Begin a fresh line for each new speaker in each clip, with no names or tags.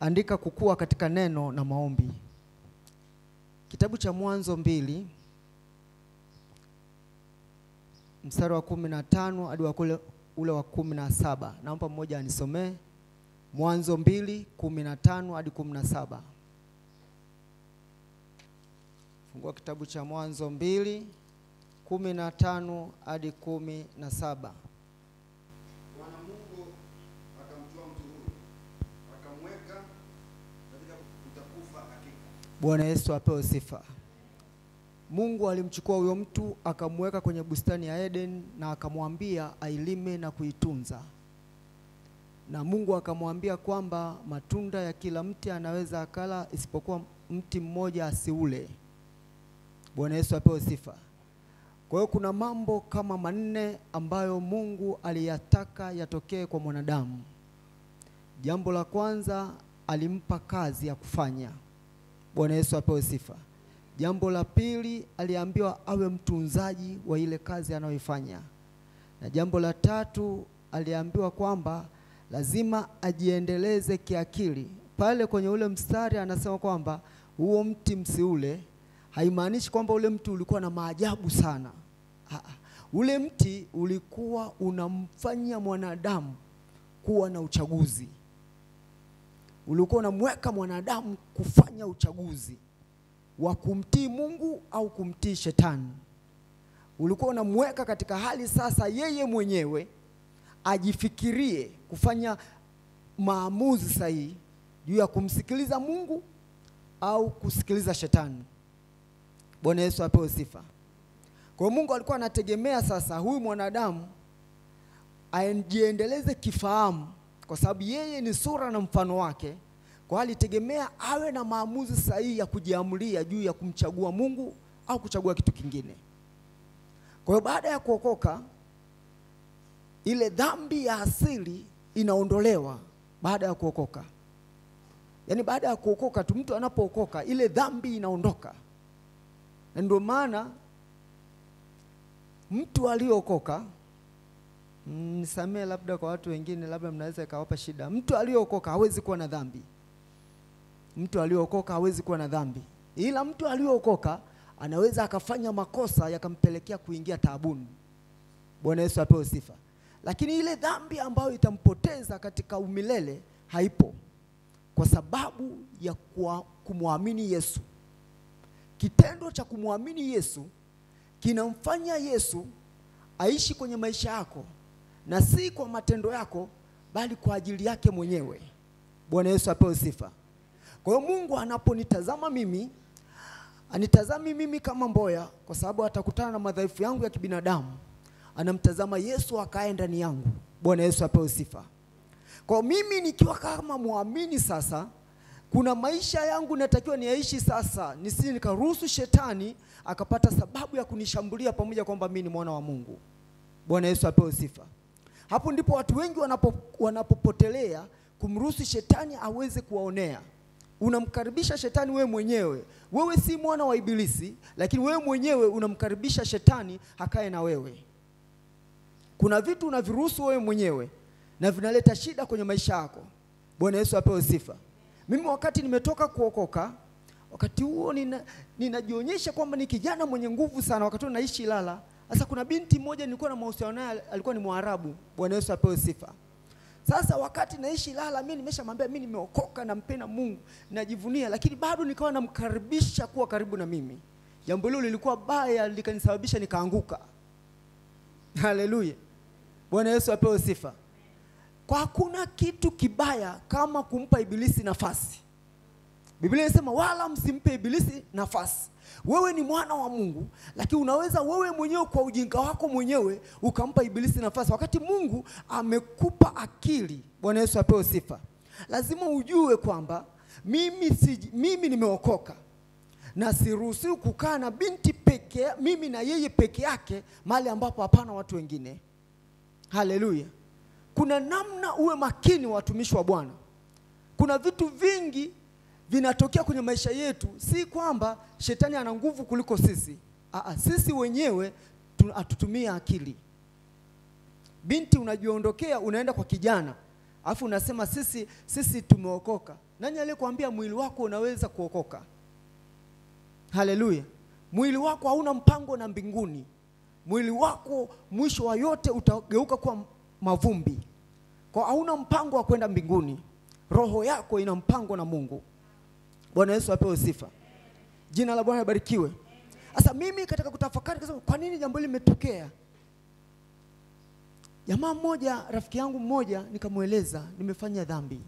andika kukua katika neno na maombi. Kitabu cha Mwanzo mbili mstari wa kumi na tano hadi wa kule ule wa kumi na saba. Naomba mmoja anisomee Mwanzo mbili kumi na tano hadi kumi na saba. Fungua kitabu cha Mwanzo mbili kumi na tano hadi kumi na saba.
Bwana Mungu akamtoa mtu huyo akamweka katika utakufa hakika.
Bwana Yesu apewe sifa. Mungu alimchukua huyo mtu akamweka kwenye bustani ya Eden na akamwambia ailime na kuitunza. Na Mungu akamwambia kwamba matunda ya kila mti anaweza akala isipokuwa mti mmoja asiule. Bwana Yesu apewe sifa. Kwa hiyo kuna mambo kama manne ambayo Mungu aliyataka yatokee kwa mwanadamu. Jambo la kwanza alimpa kazi ya kufanya. Bwana Yesu apewe sifa. Jambo la pili aliambiwa awe mtunzaji wa ile kazi anayoifanya, na jambo la tatu aliambiwa kwamba lazima ajiendeleze kiakili. Pale kwenye ule mstari anasema kwamba huo mti msiule, haimaanishi kwamba ule mti ulikuwa na maajabu sana. Aa, ule mti ulikuwa unamfanya mwanadamu kuwa na uchaguzi, ulikuwa unamweka mwanadamu kufanya uchaguzi wa kumtii Mungu au kumtii shetani. Ulikuwa unamweka katika hali sasa yeye mwenyewe ajifikirie kufanya maamuzi sahihi juu ya kumsikiliza Mungu au kusikiliza shetani. Bwana Yesu apewe sifa. Kwa hiyo Mungu alikuwa anategemea sasa huyu mwanadamu ajiendeleze kifahamu, kwa sababu yeye ni sura na mfano wake. Kwa hiyo alitegemea awe na maamuzi sahihi ya kujiamulia juu ya kumchagua Mungu au kuchagua kitu kingine. Kwa hiyo baada ya kuokoka, ile dhambi ya asili inaondolewa baada ya kuokoka. Yaani baada ya kuokoka tu, mtu anapookoka ile dhambi inaondoka, na ndio maana mtu aliyeokoka nisamee, labda kwa watu wengine, labda mnaweza ikawapa shida. Mtu aliyeokoka hawezi kuwa na dhambi. Mtu aliyeokoka hawezi kuwa na dhambi, ila mtu aliyeokoka anaweza akafanya makosa yakampelekea kuingia taabuni. Bwana Yesu apewe sifa. Lakini ile dhambi ambayo itampoteza katika umilele haipo, kwa sababu ya kuwa- kumwamini Yesu. Kitendo cha kumwamini Yesu kinamfanya Yesu aishi kwenye maisha yako, na si kwa matendo yako, bali kwa ajili yake mwenyewe. Bwana Yesu apewe sifa. Kwa hiyo Mungu anaponitazama mimi, anitazami mimi kama mboya, kwa sababu atakutana na madhaifu yangu ya kibinadamu. Anamtazama Yesu akae ndani yangu. Bwana Yesu apewe sifa. Kwa hiyo mimi nikiwa kama muamini sasa, kuna maisha yangu natakiwa niaishi sasa, nisije nikaruhusu shetani akapata sababu ya kunishambulia pamoja kwamba mimi ni mwana wa Mungu. Bwana Yesu apewe sifa. Hapo ndipo watu wengi wanapo, wanapopotelea kumruhusu shetani aweze kuwaonea. Unamkaribisha shetani wewe mwenyewe. Wewe si mwana wa Ibilisi, lakini wewe mwenyewe unamkaribisha shetani akae na wewe. Kuna vitu unaviruhusu wewe mwenyewe na vinaleta shida kwenye maisha yako. Bwana Yesu apewe sifa. Mimi wakati nimetoka kuokoka, wakati huo nina, ninajionyesha kwamba ni kijana mwenye nguvu sana. Wakati huo naishi Ilala. Sasa kuna binti mmoja nilikuwa na mahusiano naye, alikuwa ni Mwarabu. Bwana Yesu apewe sifa. Sasa wakati naishi Ilala, mimi nimeshamwambia mimi nimeokoka, nampenda Mungu, najivunia, lakini bado nikawa namkaribisha kuwa karibu na mimi. Jambo hilo lilikuwa baya, likanisababisha nikaanguka. Haleluya, Bwana Yesu apewe sifa. Kwa hakuna kitu kibaya kama kumpa ibilisi nafasi. Biblia inasema wala msimpe ibilisi nafasi. Wewe ni mwana wa Mungu, lakini unaweza wewe mwenyewe kwa ujinga wako mwenyewe ukampa ibilisi nafasi, wakati Mungu amekupa akili. Bwana Yesu apewe sifa. Lazima ujue kwamba mimi, si, mimi nimeokoka na siruhusiwi kukaa na binti peke, mimi na yeye peke yake mahali ambapo hapana watu wengine. Haleluya! Kuna namna uwe makini, watumishi wa Bwana. Kuna vitu vingi vinatokea kwenye maisha yetu, si kwamba shetani ana nguvu kuliko sisi. Aa, sisi wenyewe tu- hatutumii akili. Binti unajiondokea, unaenda kwa kijana, alafu unasema sisi sisi tumeokoka. Nani aliyekwambia mwili wako unaweza kuokoka? Haleluya! Mwili wako hauna mpango na mbinguni. Mwili wako mwisho wa yote utageuka kuwa mavumbi, kwa hauna mpango wa kwenda mbinguni. Roho yako ina mpango na Mungu. Bwana Yesu apewe sifa, jina la Bwana libarikiwe. Sasa mimi katika kutafakari kasema, kwa nini jambo hili limetokea? Jamaa mmoja, rafiki yangu mmoja, nikamweleza nimefanya dhambi.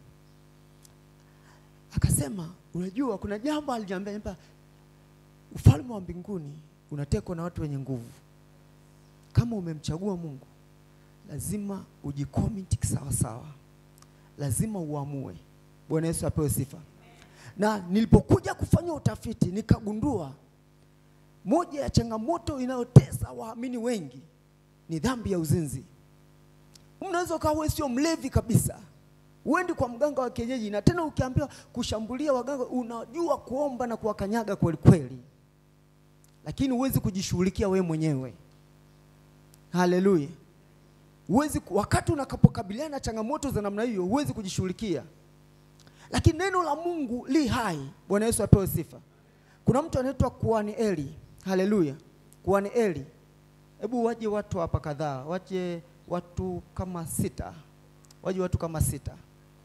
Akasema, unajua kuna jambo aliniambia, nipa ufalme wa mbinguni unatekwa na watu wenye nguvu. Kama umemchagua Mungu, lazima ujikomiti sawa sawa, lazima uamue. Bwana Yesu apewe sifa. Na nilipokuja kufanya utafiti nikagundua moja ya changamoto inayotesa waamini wengi ni dhambi ya uzinzi. Unaweza ukawa wewe sio mlevi kabisa, uendi kwa mganga wa kienyeji, na tena ukiambiwa kushambulia waganga, unajua kuomba na kuwakanyaga kweli kweli, lakini huwezi kujishughulikia wewe mwenyewe. Haleluya! Huwezi, wakati unakapokabiliana na changamoto za namna hiyo, huwezi kujishughulikia, lakini neno la Mungu li hai. Bwana Yesu apewe sifa. Kuna mtu anaitwa Kuhani Eli. Haleluya, Kuhani Eli. Hebu waje watu hapa kadhaa, waje watu kama sita, waje watu kama sita,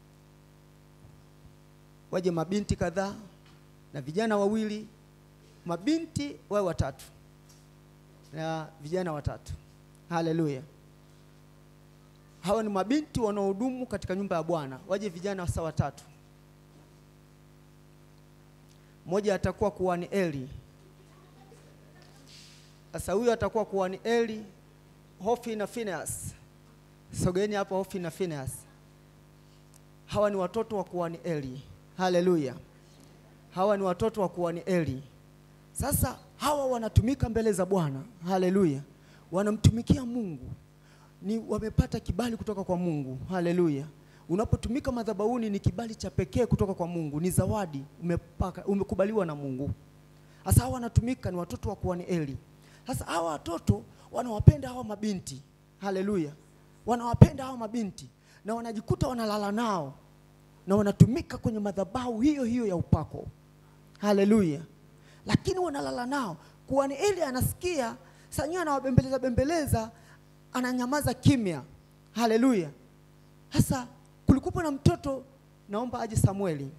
waje mabinti kadhaa na vijana wawili, mabinti wawe watatu na vijana watatu. Haleluya, hawa ni mabinti wanaohudumu katika nyumba ya Bwana. Waje vijana wasa watatu, mmoja atakuwa kuhani Eli. Sasa huyo atakuwa kuhani Eli, Hofi na Phineas. Sogeeni hapa Hofi na Phineas. Hawa ni watoto wa kuhani Eli. Haleluya. Hawa ni watoto wa kuhani Eli. Sasa hawa wanatumika mbele za Bwana. Haleluya. Wanamtumikia Mungu. Ni wamepata kibali kutoka kwa Mungu. Haleluya. Unapotumika madhabahuni ni kibali cha pekee kutoka kwa Mungu, ni zawadi umepaka, umekubaliwa na Mungu. Sasa hawa wanatumika ni watoto wa kuhani Eli. Sasa hawa watoto wanawapenda hawa mabinti, haleluya, wanawapenda hawa mabinti na wanajikuta wanalala nao na wanatumika kwenye madhabahu hiyo hiyo ya upako, haleluya. Lakini wanalala nao, kuhani Eli anasikia sanyiwa, anawabembeleza bembeleza, ananyamaza kimya, haleluya. Sasa kulikuwepo na mtoto, naomba aje Samueli.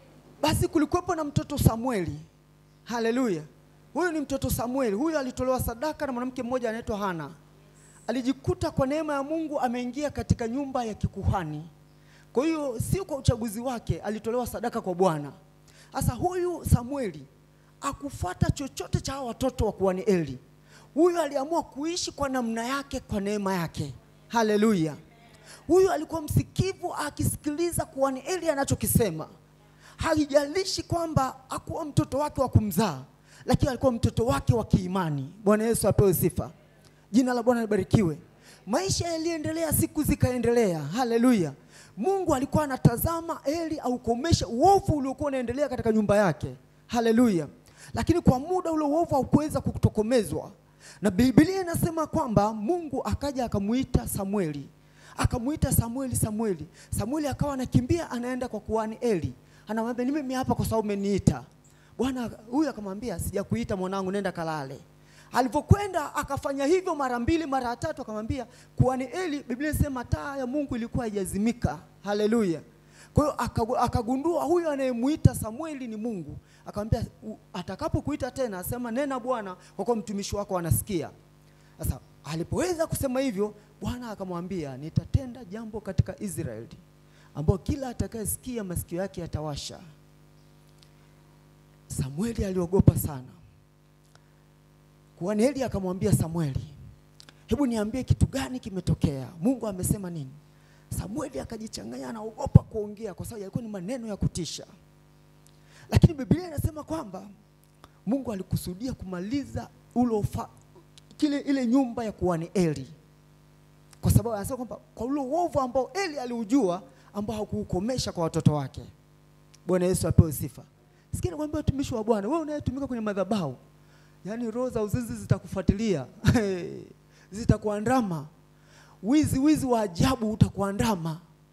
Basi kulikuwepo na mtoto Samueli, haleluya. Huyu ni mtoto Samueli. Huyu alitolewa sadaka na mwanamke mmoja anaitwa Hana. Alijikuta kwa neema ya Mungu ameingia katika nyumba ya kikuhani. Kwa hiyo si kwa uchaguzi wake, alitolewa sadaka kwa Bwana. Sasa huyu Samueli akufuata chochote cha hawa watoto wa kuhani Eli. Huyu aliamua kuishi kwa namna yake, kwa neema yake. Haleluya! Huyu alikuwa msikivu, akisikiliza kuhani Eli anachokisema. Haijalishi kwamba akuwa mtoto wake wa kumzaa lakini alikuwa mtoto wake wa kiimani. Bwana Yesu apewe sifa, jina la Bwana libarikiwe. Maisha yaliendelea, siku zikaendelea. Haleluya! Mungu alikuwa anatazama Eli aukomeshe uovu uliokuwa unaendelea katika nyumba yake. Haleluya! Lakini kwa muda ule uovu haukuweza kutokomezwa, na Biblia inasema kwamba Mungu akaja akamuita Samueli, akamuita Samueli, Samueli. Samueli akawa anakimbia anaenda kwa kuhani Eli, anamwambia ni mimi hapa kwa sababu umeniita. Bwana huyu akamwambia sijakuita mwanangu, nenda kalale. Alivyokwenda akafanya hivyo mara mbili mara tatu, akamwambia kuhani Eli, Biblia inasema taa ya Mungu ilikuwa haijazimika. Haleluya! Kwa hiyo akagundua huyu anayemuita Samueli ni Mungu. Akamwambia atakapokuita tena, asema nena Bwana, kwa kuwa mtumishi wako anasikia. Sasa alipoweza kusema hivyo, Bwana akamwambia nitatenda jambo katika Israeli ambao kila atakayesikia masikio yake yatawasha. Samueli aliogopa sana. Kuhani Eli akamwambia Samueli, hebu niambie kitu gani kimetokea? Mungu amesema nini? Samueli akajichanganya, anaogopa kuongea kwa sababu yalikuwa ni maneno ya kutisha, lakini Biblia inasema kwamba Mungu alikusudia kumaliza ulo fa, kile ile nyumba ya kuhani Eli, kwa sababu anasema kwamba kwa ule uovu ambao Eli aliujua ambao hakuukomesha kwa watoto wake. Bwana Yesu apewe sifa. Sikia nikwambia, watumishi wa Bwana, wewe unayetumika kwenye madhabahu, yaani roho za uzinzi zitakufuatilia zitakuandama, wizi wizi wa ajabu utakuandama,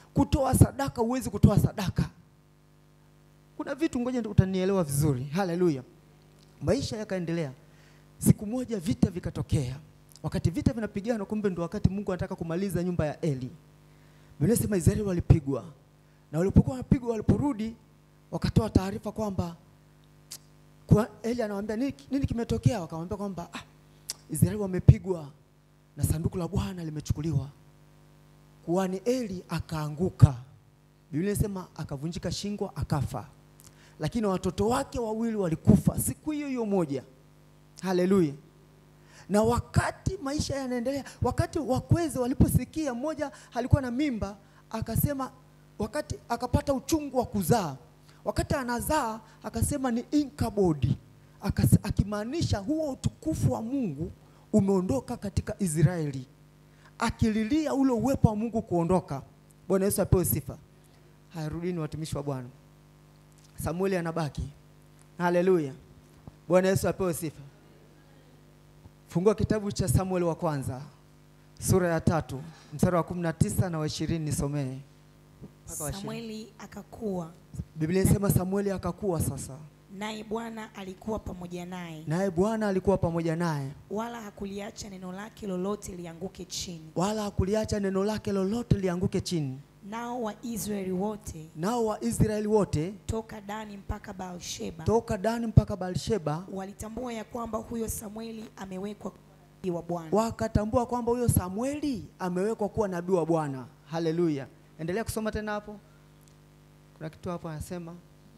kutoa sadaka, huwezi kutoa sadaka. Kuna vitu, ngoja utanielewa vizuri. Haleluya! Maisha yakaendelea. Siku moja vita vikatokea. Wakati vita vinapigana, kumbe ndo wakati Mungu anataka kumaliza nyumba ya Eli. Biblia inasema Israeli walipigwa, na walipokuwa wanapigwa, waliporudi wakatoa taarifa kwamba kwa Eli anawaambia nini, nini kimetokea? Wakamwambia kwamba ah, Israeli wamepigwa na sanduku la Bwana limechukuliwa. Kuhani Eli akaanguka, Biblia inasema akavunjika shingo akafa, lakini watoto wake wawili walikufa siku hiyo hiyo moja. Haleluya! Na wakati maisha yanaendelea, wakati wakweze waliposikia, mmoja alikuwa na mimba, akasema wakati akapata uchungu wa kuzaa, wakati anazaa akasema ni inkabodi, akimaanisha huo utukufu wa Mungu umeondoka katika Israeli, akililia ule uwepo wa Mungu kuondoka. Bwana Yesu apewe sifa. Haya, rudini watumishi wa Bwana. Samueli anabaki. Haleluya, Bwana Yesu apewe sifa. Fungua kitabu cha Samueli wa kwanza sura ya tatu mstari wa kumi na tisa na wa ishirini nisomee mpaka wa ishirini.
Samueli akakuwa,
Biblia inasema Samueli akakuwa sasa,
naye Bwana alikuwa pamoja naye,
naye Bwana alikuwa pamoja naye,
wala hakuliacha neno lake lolote lianguke chini.
wala hakuliacha neno lake lolote lianguke chini.
Nao Waisraeli wote
Nao Waisraeli wote
toka Dani mpaka Beersheba
toka Dani mpaka Beersheba
walitambua ya kwamba huyo Samueli amewekwa kuwa nabii wa Bwana.
wakatambua kwamba huyo Samueli amewekwa kuwa nabii wa Bwana. Haleluya! Endelea kusoma tena hapo, kuna kitu hapo anasema,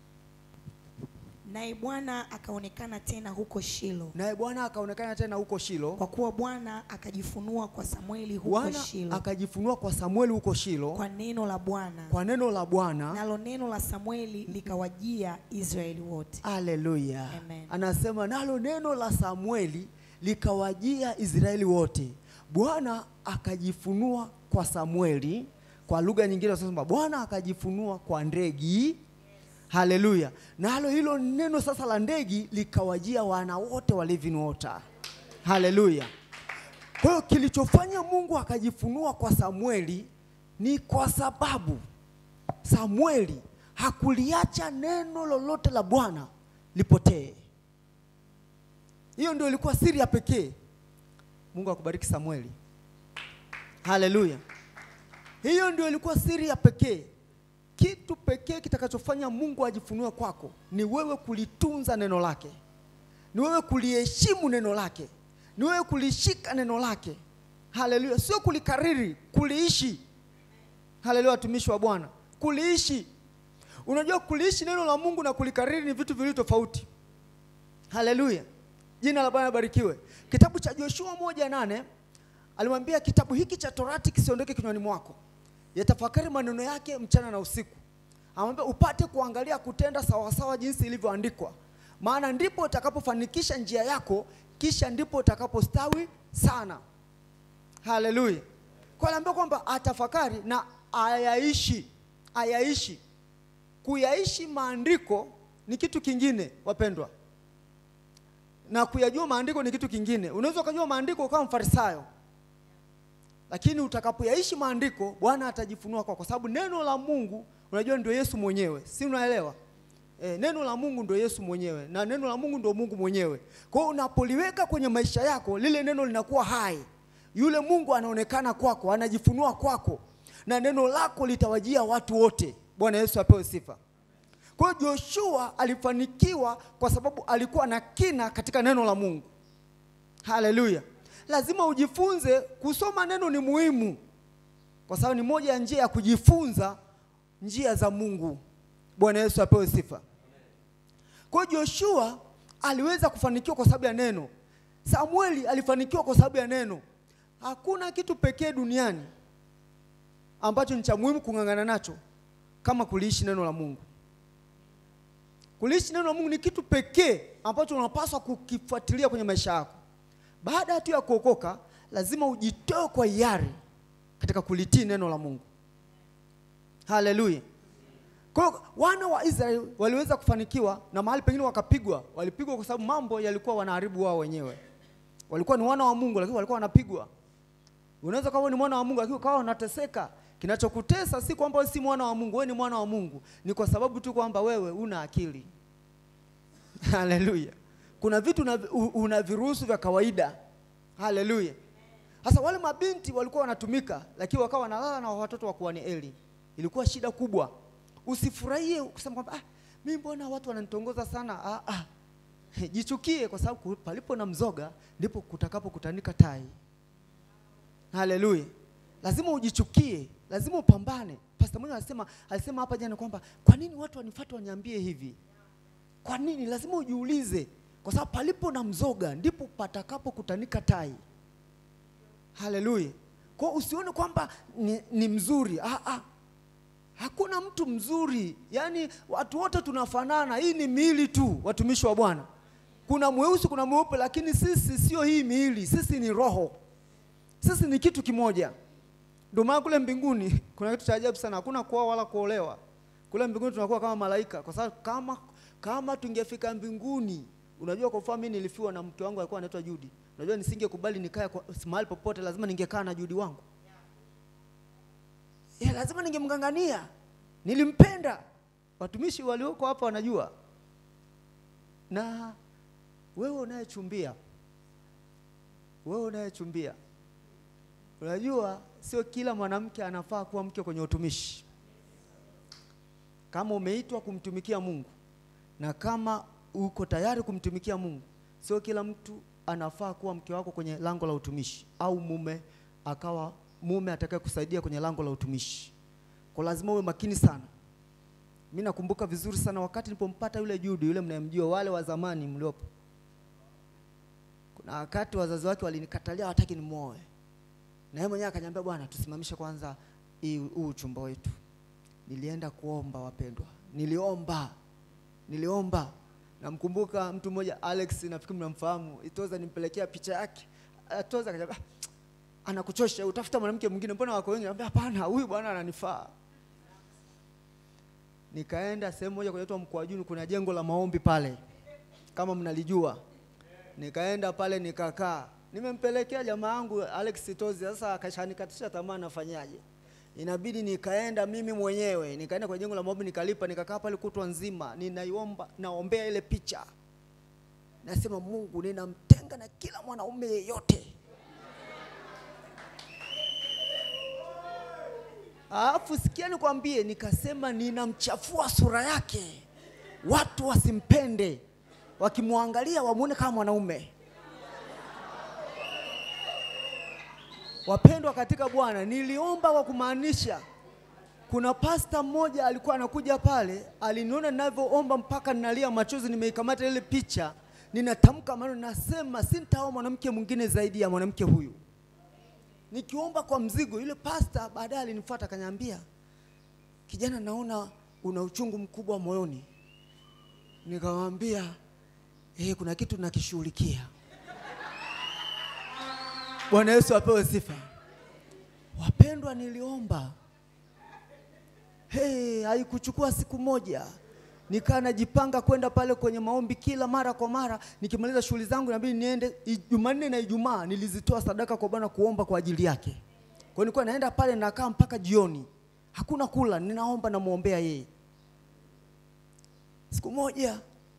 Naye Bwana akaonekana tena huko Shilo,
naye Bwana akaonekana tena huko Shilo.
kwa kuwa Bwana akajifunua kwa Samueli huko
Bwana
Shilo
akajifunua kwa Samueli huko Shilo
kwa neno la Bwana,
kwa neno la Bwana.
nalo neno la Samueli likawajia Israeli wote.
Haleluya,
Amen.
anasema nalo neno la Samueli likawajia Israeli wote. Bwana akajifunua kwa Samueli, kwa lugha nyingine tunasema Bwana akajifunua kwa ndegi. Haleluya, nalo hilo neno sasa la ndegi likawajia wana wote wa living water. Haleluya. Kwa hiyo kilichofanya Mungu akajifunua kwa Samueli ni kwa sababu Samueli hakuliacha neno lolote la Bwana lipotee. Hiyo ndio ilikuwa siri ya pekee. Mungu akubariki Samueli. Haleluya. Hiyo ndio ilikuwa siri ya pekee. Kitu pekee kitakachofanya Mungu ajifunue kwako ni wewe kulitunza neno lake, ni wewe kuliheshimu neno lake, ni wewe kulishika neno lake. Haleluya, sio kulikariri, kuliishi. Haleluya, watumishi wa Bwana, kuliishi. Unajua, kuliishi neno la Mungu na kulikariri ni vitu viwili tofauti. Haleluya, jina la Bwana barikiwe. Kitabu cha Joshua moja nane alimwambia kitabu hiki cha Torati kisiondoke kinywani mwako, yatafakari maneno yake mchana na usiku. Amwambia upate kuangalia kutenda sawasawa jinsi ilivyoandikwa, maana ndipo utakapofanikisha njia yako, kisha ndipo utakapostawi sana. Haleluya. Kwa aliambia kwamba atafakari na ayaishi, ayaishi. Kuyaishi maandiko ni kitu kingine, wapendwa, na kuyajua maandiko ni kitu kingine. Unaweza ukajua maandiko ukawa mfarisayo, lakini utakapoyaishi maandiko Bwana atajifunua kwako, kwa sababu neno la Mungu unajua ndio Yesu mwenyewe, si unaelewa? E, neno la Mungu ndio Yesu mwenyewe na neno la Mungu ndio Mungu mwenyewe. Kwa hiyo unapoliweka kwenye maisha yako, lile neno linakuwa hai, yule Mungu anaonekana kwako, anajifunua kwako, na neno lako litawajia watu wote. Bwana Yesu apewe sifa. Kwa hiyo Joshua alifanikiwa kwa sababu alikuwa na kina katika neno la Mungu. Haleluya! Lazima ujifunze kusoma neno, ni muhimu kwa sababu ni moja ya njia ya kujifunza njia za Mungu. Bwana Yesu apewe sifa. Kwa hiyo Joshua aliweza kufanikiwa kwa sababu ya neno. Samueli alifanikiwa kwa sababu ya neno. Hakuna kitu pekee duniani ambacho ni cha muhimu kung'ang'ana nacho kama kuliishi neno la Mungu. Kuliishi neno la Mungu ni kitu pekee ambacho unapaswa kukifuatilia kwenye maisha yako. Baada tu ya kuokoka, lazima ujitoe kwa hiari katika kulitii neno la Mungu. Haleluya. Kwa hiyo wana wa Israeli waliweza kufanikiwa na mahali pengine wakapigwa. Walipigwa kwa sababu mambo yalikuwa wanaharibu wao wenyewe. Walikuwa ni wana wa Mungu lakini walikuwa wanapigwa. Unaweza kuwa ni mwana wa Mungu lakini ukawa unateseka Kinachokutesa si kwamba wewe si mwana wa Mungu, wewe ni mwana wa Mungu, ni kwa sababu tu kwamba wewe una akili. Haleluya! Kuna vitu una, u- una viruhusu vya kawaida. Haleluya! Sasa wale mabinti walikuwa wanatumika, lakini wakawa wanalala na watoto wa kuhani Eli. Ilikuwa shida kubwa. Usifurahie kusema kwamba ah, mimi mbona watu wananitongoza sana. Ah, ah. Jichukie kwa sababu palipo na mzoga ndipo kutakapokutanika tai. Haleluya. Lazima ujichukie, lazima upambane. Pastor mmoja alisema alisema hapa jana kwamba kwa nini watu wanifuata waniambie hivi? Kwa nini? Lazima ujiulize, kwa sababu palipo na mzoga ndipo patakapokutanika tai. Haleluya. Kwa hiyo usione kwamba ni, ni mzuri. Ah, ah. Hakuna mtu mzuri, yaani watu wote tunafanana. Hii ni miili tu, watumishi wa Bwana. Kuna mweusi, kuna mweupe, lakini sisi sio hii miili, sisi ni roho, sisi ni kitu kimoja. Ndio maana kule mbinguni kuna kitu cha ajabu sana, hakuna kuoa wala kuolewa. Kule mbinguni tunakuwa kama malaika, kwa sababu kama kama tungefika mbinguni, unajua, kwa mfano mimi nilifiwa na mke wangu alikuwa anaitwa Judy. Unajua nisingekubali nikae kwa- mahali popote, lazima ningekaa na Judy wangu ya, lazima ningemng'ang'ania. Nilimpenda. Watumishi walioko hapa wanajua. Na wewe unayechumbia, wewe unayechumbia, unajua sio kila mwanamke anafaa kuwa mke kwenye utumishi. Kama umeitwa kumtumikia Mungu na kama uko tayari kumtumikia Mungu, sio kila mtu anafaa kuwa mke wako kwenye lango la utumishi au mume akawa mume atakaye kusaidia kwenye lango la utumishi. Kwa lazima uwe makini sana. Mimi nakumbuka vizuri sana wakati nilipompata yule Judy, yule mnayemjua, wale wa zamani mliopo. Kuna wakati wazazi wake walinikatalia, hawataki nimuoe, na yeye mwenyewe akaniambia, bwana, tusimamishe kwanza hii huu uchumba wetu. Nilienda kuomba, wapendwa, niliomba, niliomba. Namkumbuka mtu mmoja Alex, nafikiri mnamfahamu, Itoza, nimpelekea picha yake. Itoza akaniambia, anakuchosha, utafuta mwanamke mwingine, mbona wako wengi? Nikamwambia hapana, huyu bwana ananifaa. Nikaenda sehemu moja kunaitwa Mkwajuni, kuna jengo la maombi pale, kama mnalijua. Nikaenda pale nikakaa, nimempelekea jamaa yangu Alex Tozi. Sasa akashanikatisha tamaa, nafanyaje? Inabidi nikaenda mimi mwenyewe, nikaenda kwa jengo la maombi, nikalipa, nikakaa pale kutwa nzima, ninaiomba, naombea ile picha, nasema Mungu, ninamtenga na kila mwanaume yeyote Alafu sikia nikwambie, nikasema ninamchafua sura yake, watu wasimpende, wakimwangalia wamwone kama mwanaume. Wapendwa katika Bwana, niliomba kwa kumaanisha. Kuna pasta mmoja alikuwa anakuja pale, aliniona ninavyoomba mpaka ninalia machozi, nimeikamata ile picha, ninatamka maneno, nasema sintaoa mwanamke mwingine zaidi ya mwanamke huyu nikiomba kwa mzigo. Yule pasta baadaye alinifuata akaniambia, kijana, naona una uchungu mkubwa moyoni. Nikamwambia eh, kuna kitu nakishughulikia. Bwana Yesu apewe sifa. Wapendwa, niliomba hey, haikuchukua siku moja nikaa najipanga kwenda pale kwenye maombi kila mara kwa mara. Nikimaliza shughuli zangu inabidi niende. Jumanne na Ijumaa nilizitoa sadaka kwa Bwana kuomba kwa ajili yake. Kwa hiyo nilikuwa naenda pale nakaa mpaka jioni, hakuna kula, ninaomba namwombea yeye. Siku moja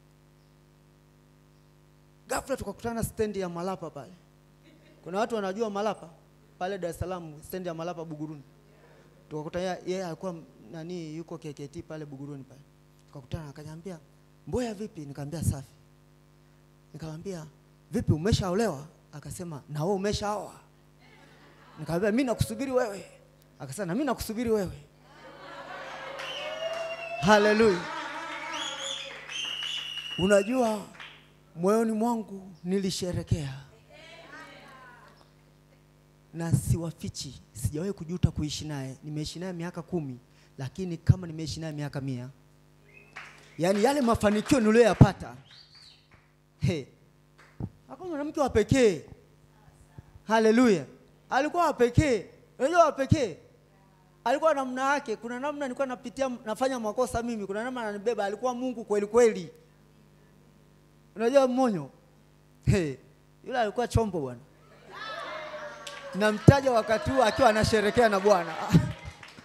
ghafla tukakutana stendi ya Malapa pale. Kuna watu wanajua Malapa pale Dar es Salaam, stendi ya Malapa Buguruni. Tukakutana yeye alikuwa nani, yuko KKT pale Buguruni pale tukakutana akaniambia, Mboya vipi? Nikamwambia safi. Nikamwambia vipi, umeshaolewa? Akasema na wewe umeshaoa? Nikamwambia mimi nakusubiri wewe. Akasema na mimi nakusubiri wewe. Haleluya! Unajua, moyoni mwangu nilisherekea na siwafichi, sijawahi kujuta kuishi naye. Nimeishi naye miaka kumi, lakini kama nimeishi naye miaka mia yaani yale mafanikio niliyoyapata, he, hakuna mwanamke wa pekee. Haleluya, alikuwa wa pekee. Unajua wa pekee alikuwa namna yake. Kuna namna nilikuwa napitia, nafanya makosa mimi, kuna namna ananibeba. Alikuwa Mungu kweli kweli. Unajua mmonyo, he, yule alikuwa chombo bwana. Namtaja wakati huo akiwa anasherekea na Bwana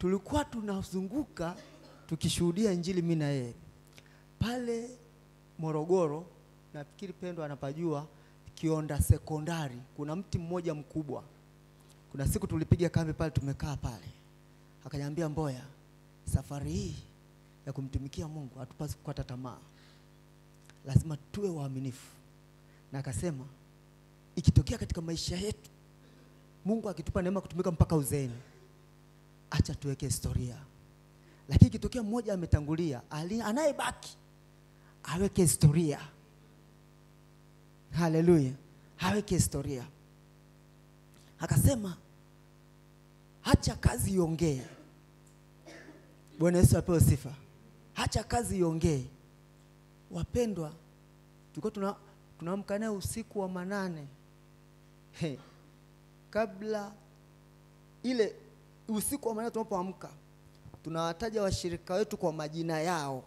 tulikuwa tunazunguka tukishuhudia injili mimi na yeye pale Morogoro, nafikiri Pendo anapajua Kionda Sekondari, kuna mti mmoja mkubwa. Kuna siku tulipiga kambi pale, tumekaa pale, akaniambia Mboya, safari hii ya kumtumikia Mungu hatupaswi kukata tamaa, lazima tuwe waaminifu. Na akasema ikitokea katika maisha yetu Mungu akitupa neema kutumika mpaka uzeeni, acha tuweke historia. Lakini ikitokea mmoja ametangulia, ali- anayebaki aweke historia. Haleluya, aweke historia. Akasema hacha kazi iongee. Bwana Yesu apewe sifa. Hacha kazi iongee. Wapendwa, tulikuwa tuna tunaamka naye usiku wa manane He, kabla ile usiku wa manane tunapoamka tunawataja washirika wetu kwa majina yao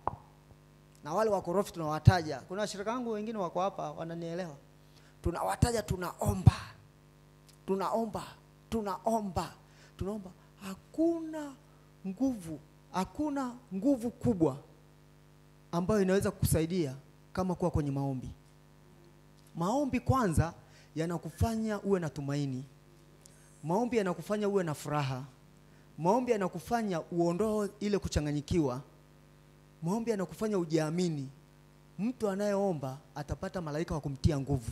na wale wakorofi tunawataja. Kuna washirika wangu wengine wako hapa wananielewa. Tunawataja, tunaomba, tunaomba, tunaomba, tunaomba. Hakuna nguvu, hakuna nguvu kubwa ambayo inaweza kukusaidia kama kuwa kwenye maombi. Maombi kwanza yanakufanya uwe na tumaini. Maombi yanakufanya uwe na furaha. Maombi yanakufanya uondoe ile kuchanganyikiwa. Maombi yanakufanya ujiamini. Mtu anayeomba atapata malaika wa kumtia nguvu.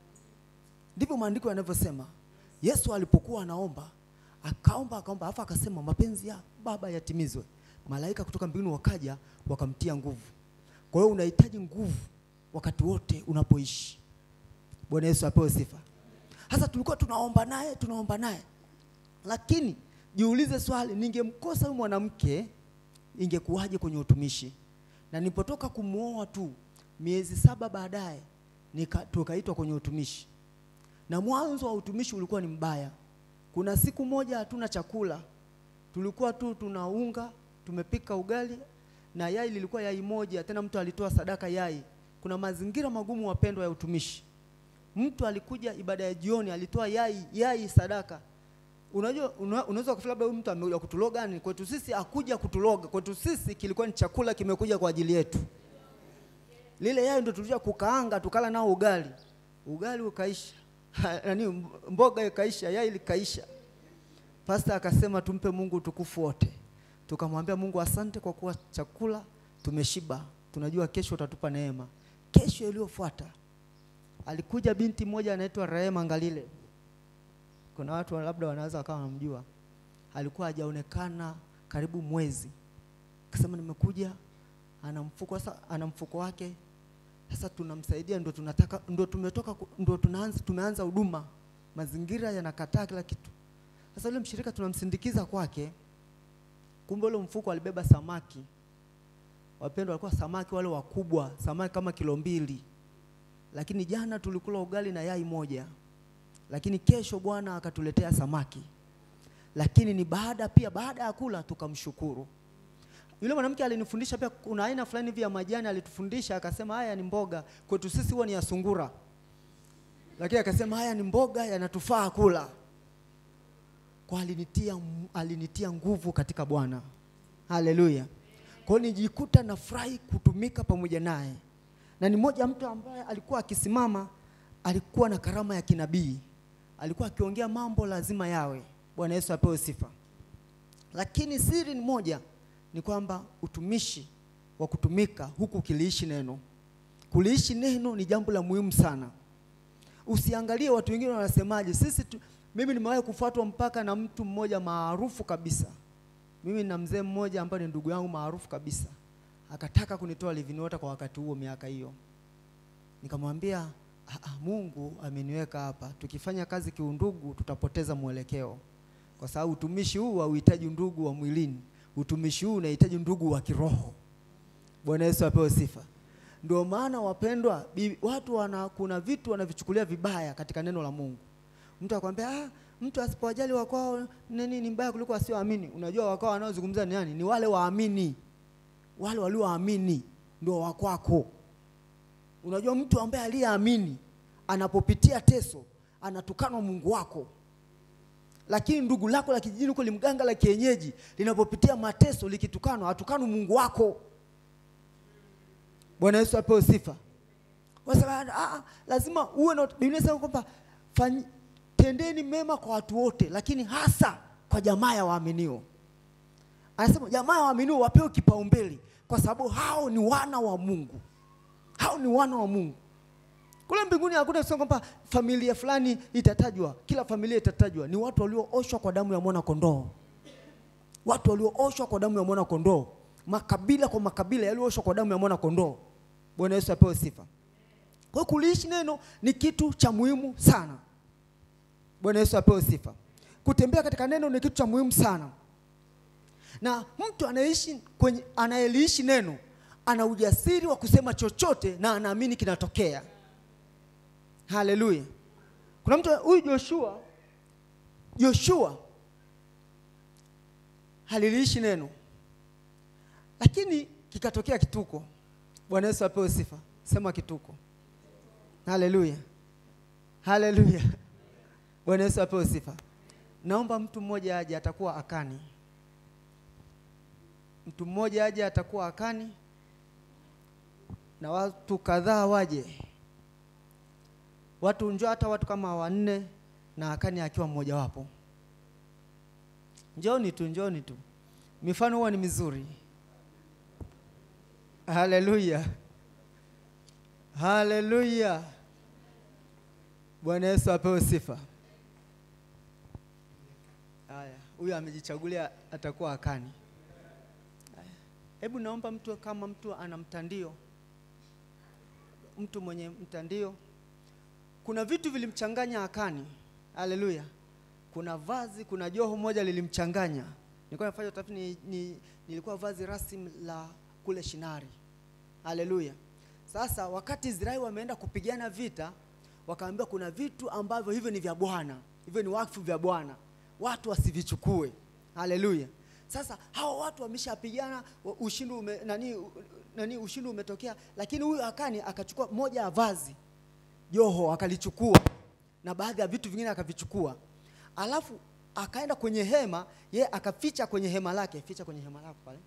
Ndivyo maandiko yanavyosema. Yesu alipokuwa anaomba, akaomba akaomba, alafu akasema mapenzi ya Baba yatimizwe. Malaika kutoka mbinguni wakaja wakamtia nguvu. Kwa hiyo unahitaji nguvu wakati wote unapoishi. Bwana Yesu apewe sifa. Sasa tulikuwa tunaomba naye, tunaomba naye, lakini jiulize swali, ningemkosa huyu mwanamke ingekuwaje kwenye utumishi? Na nilipotoka kumwoa tu miezi saba baadaye nika- tukaitwa kwenye utumishi, na mwanzo wa utumishi ulikuwa ni mbaya. Kuna siku moja hatuna chakula, tulikuwa tu tuna unga, tumepika ugali na yai lilikuwa yai moja, tena mtu alitoa sadaka yai. Kuna mazingira magumu wapendwa ya utumishi. Mtu alikuja ibada ya jioni alitoa yai yai sadaka. Unajua una- unaweza kufikiri labda huyu mtu amekuja kutuloga ni kwetu sisi akuja kutuloga. Kwetu sisi kilikuwa ni chakula kimekuja kwa ajili yetu. Lile yai ndio tulikuja kukaanga tukala nao ugali. Ugali ukaisha. Nani mboga ikaisha, yai likaisha. Pastor akasema tumpe Mungu utukufu wote. Tukamwambia Mungu asante kwa kuwa chakula tumeshiba. Tunajua kesho utatupa neema. Kesho iliyofuata alikuja binti mmoja anaitwa Rehema Ngalile. Kuna watu wa- labda wanaweza wakawa wanamjua. Alikuwa hajaonekana karibu mwezi. Akasema nimekuja, ana mfuko sasa, ana mfuko wake. Sasa tunamsaidia, ndio tunataka, ndio tumetoka, ku- ndio tunaanza, tumeanza huduma, mazingira yanakataa kila kitu. Sasa yule mshirika tunamsindikiza kwake, kumbe ule mfuko alibeba samaki. Wapendwa, walikuwa samaki wale wakubwa, samaki kama kilo mbili lakini jana tulikula ugali na yai moja, lakini kesho Bwana akatuletea samaki. Lakini ni baada pia, baada ya kula tukamshukuru. Yule mwanamke alinifundisha pia, kuna aina fulani hivi ya majani alitufundisha, akasema haya ni mboga, kwetu sisi huwa ni ya sungura, lakini akasema haya ni mboga, yanatufaa kula. Kwa alinitia, alinitia nguvu katika Bwana. Haleluya! Kwa hiyo nijikuta nafurahi kutumika pamoja naye na ni mmoja mtu ambaye alikuwa akisimama, alikuwa na karama ya kinabii, alikuwa akiongea mambo lazima yawe. Bwana Yesu apewe sifa. Lakini siri ni moja, ni kwamba utumishi wa kutumika huku ukiliishi neno. Kuliishi neno ni jambo la muhimu sana. Usiangalie watu wengine wanasemaje. Sisi tu, mimi nimewahi kufuatwa mpaka na mtu mmoja maarufu kabisa. Mimi na mzee mmoja ambaye ni ndugu yangu maarufu kabisa akataka kunitoa living water kwa wakati huo miaka hiyo. Nikamwambia "Ah, ah, Mungu ameniweka hapa, tukifanya kazi kiundugu tutapoteza mwelekeo, kwa sababu utumishi huu hauhitaji ndugu wa mwilini, utumishi huu unahitaji ndugu wa kiroho. Bwana Yesu apewe sifa. Ndio maana wapendwa, bi- watu wana, kuna vitu wanavichukulia vibaya katika neno la Mungu. Mtu akwambia ah, mtu asipowajali wakwao nini ni mbaya kuliko wasioamini. Unajua wakwao wanaozungumza ni nani? Ni wale waamini wale walioamini ndio wa kwako. Unajua, mtu ambaye aliyeamini anapopitia teso anatukanwa Mungu wako, lakini ndugu lako la kijijini huko limganga la kienyeji linapopitia mateso likitukanwa hatukanu mungu wako bwana yesu apewe sifa Wasema, ah, lazima uwe na biblia inasema kwamba fanyi- tendeni mema kwa watu wote lakini hasa kwa jamaa ya waaminio anasema jamaa ya waaminio wapewe kipaumbele kwa sababu hao ni wana wa mungu hao ni wana wa mungu kule mbinguni hakuna kusema kwamba familia fulani itatajwa kila familia itatajwa ni watu waliooshwa kwa damu ya mwana kondoo watu waliooshwa kwa damu ya mwana kondoo makabila kwa makabila yaliyooshwa kwa damu ya mwana kondoo bwana yesu apewe sifa kwa hiyo kuliishi neno ni kitu cha muhimu sana bwana yesu apewe sifa kutembea katika neno ni kitu cha muhimu sana na mtu anayeishi kwenye anayeliishi neno ana ujasiri wa kusema chochote na anaamini kinatokea haleluya kuna mtu huyu joshua joshua haliliishi neno lakini kikatokea kituko bwana yesu apewe sifa sema kituko haleluya haleluya bwana yesu apewe sifa naomba mtu mmoja aje atakuwa akani mtu mmoja aje atakuwa akani na watu kadhaa waje watu njoo hata watu kama wanne na akani akiwa mmojawapo njoni tu njoni tu mifano huwa ni mizuri haleluya haleluya bwana yesu apewe sifa haya huyu amejichagulia atakuwa akani Haya. hebu naomba mtu kama mtu ana mtandio mtu mwenye mtandio kuna vitu vilimchanganya akani haleluya kuna vazi kuna joho moja lilimchanganya nilikuwa nafanya utafiti ni, ni, nilikuwa vazi rasmi la kule shinari haleluya sasa wakati israeli wameenda kupigana vita wakaambiwa kuna vitu ambavyo hivyo ni vya bwana hivyo ni wakfu vya bwana watu wasivichukue haleluya sasa hawa watu wameshapigana wa- ushindi ume, nani, u- nani ushindi umetokea lakini huyu akani akachukua moja ya vazi joho akalichukua na baadhi ya vitu vingine akavichukua alafu akaenda kwenye hema ye akaficha kwenye hema lake ficha kwenye hema lako pale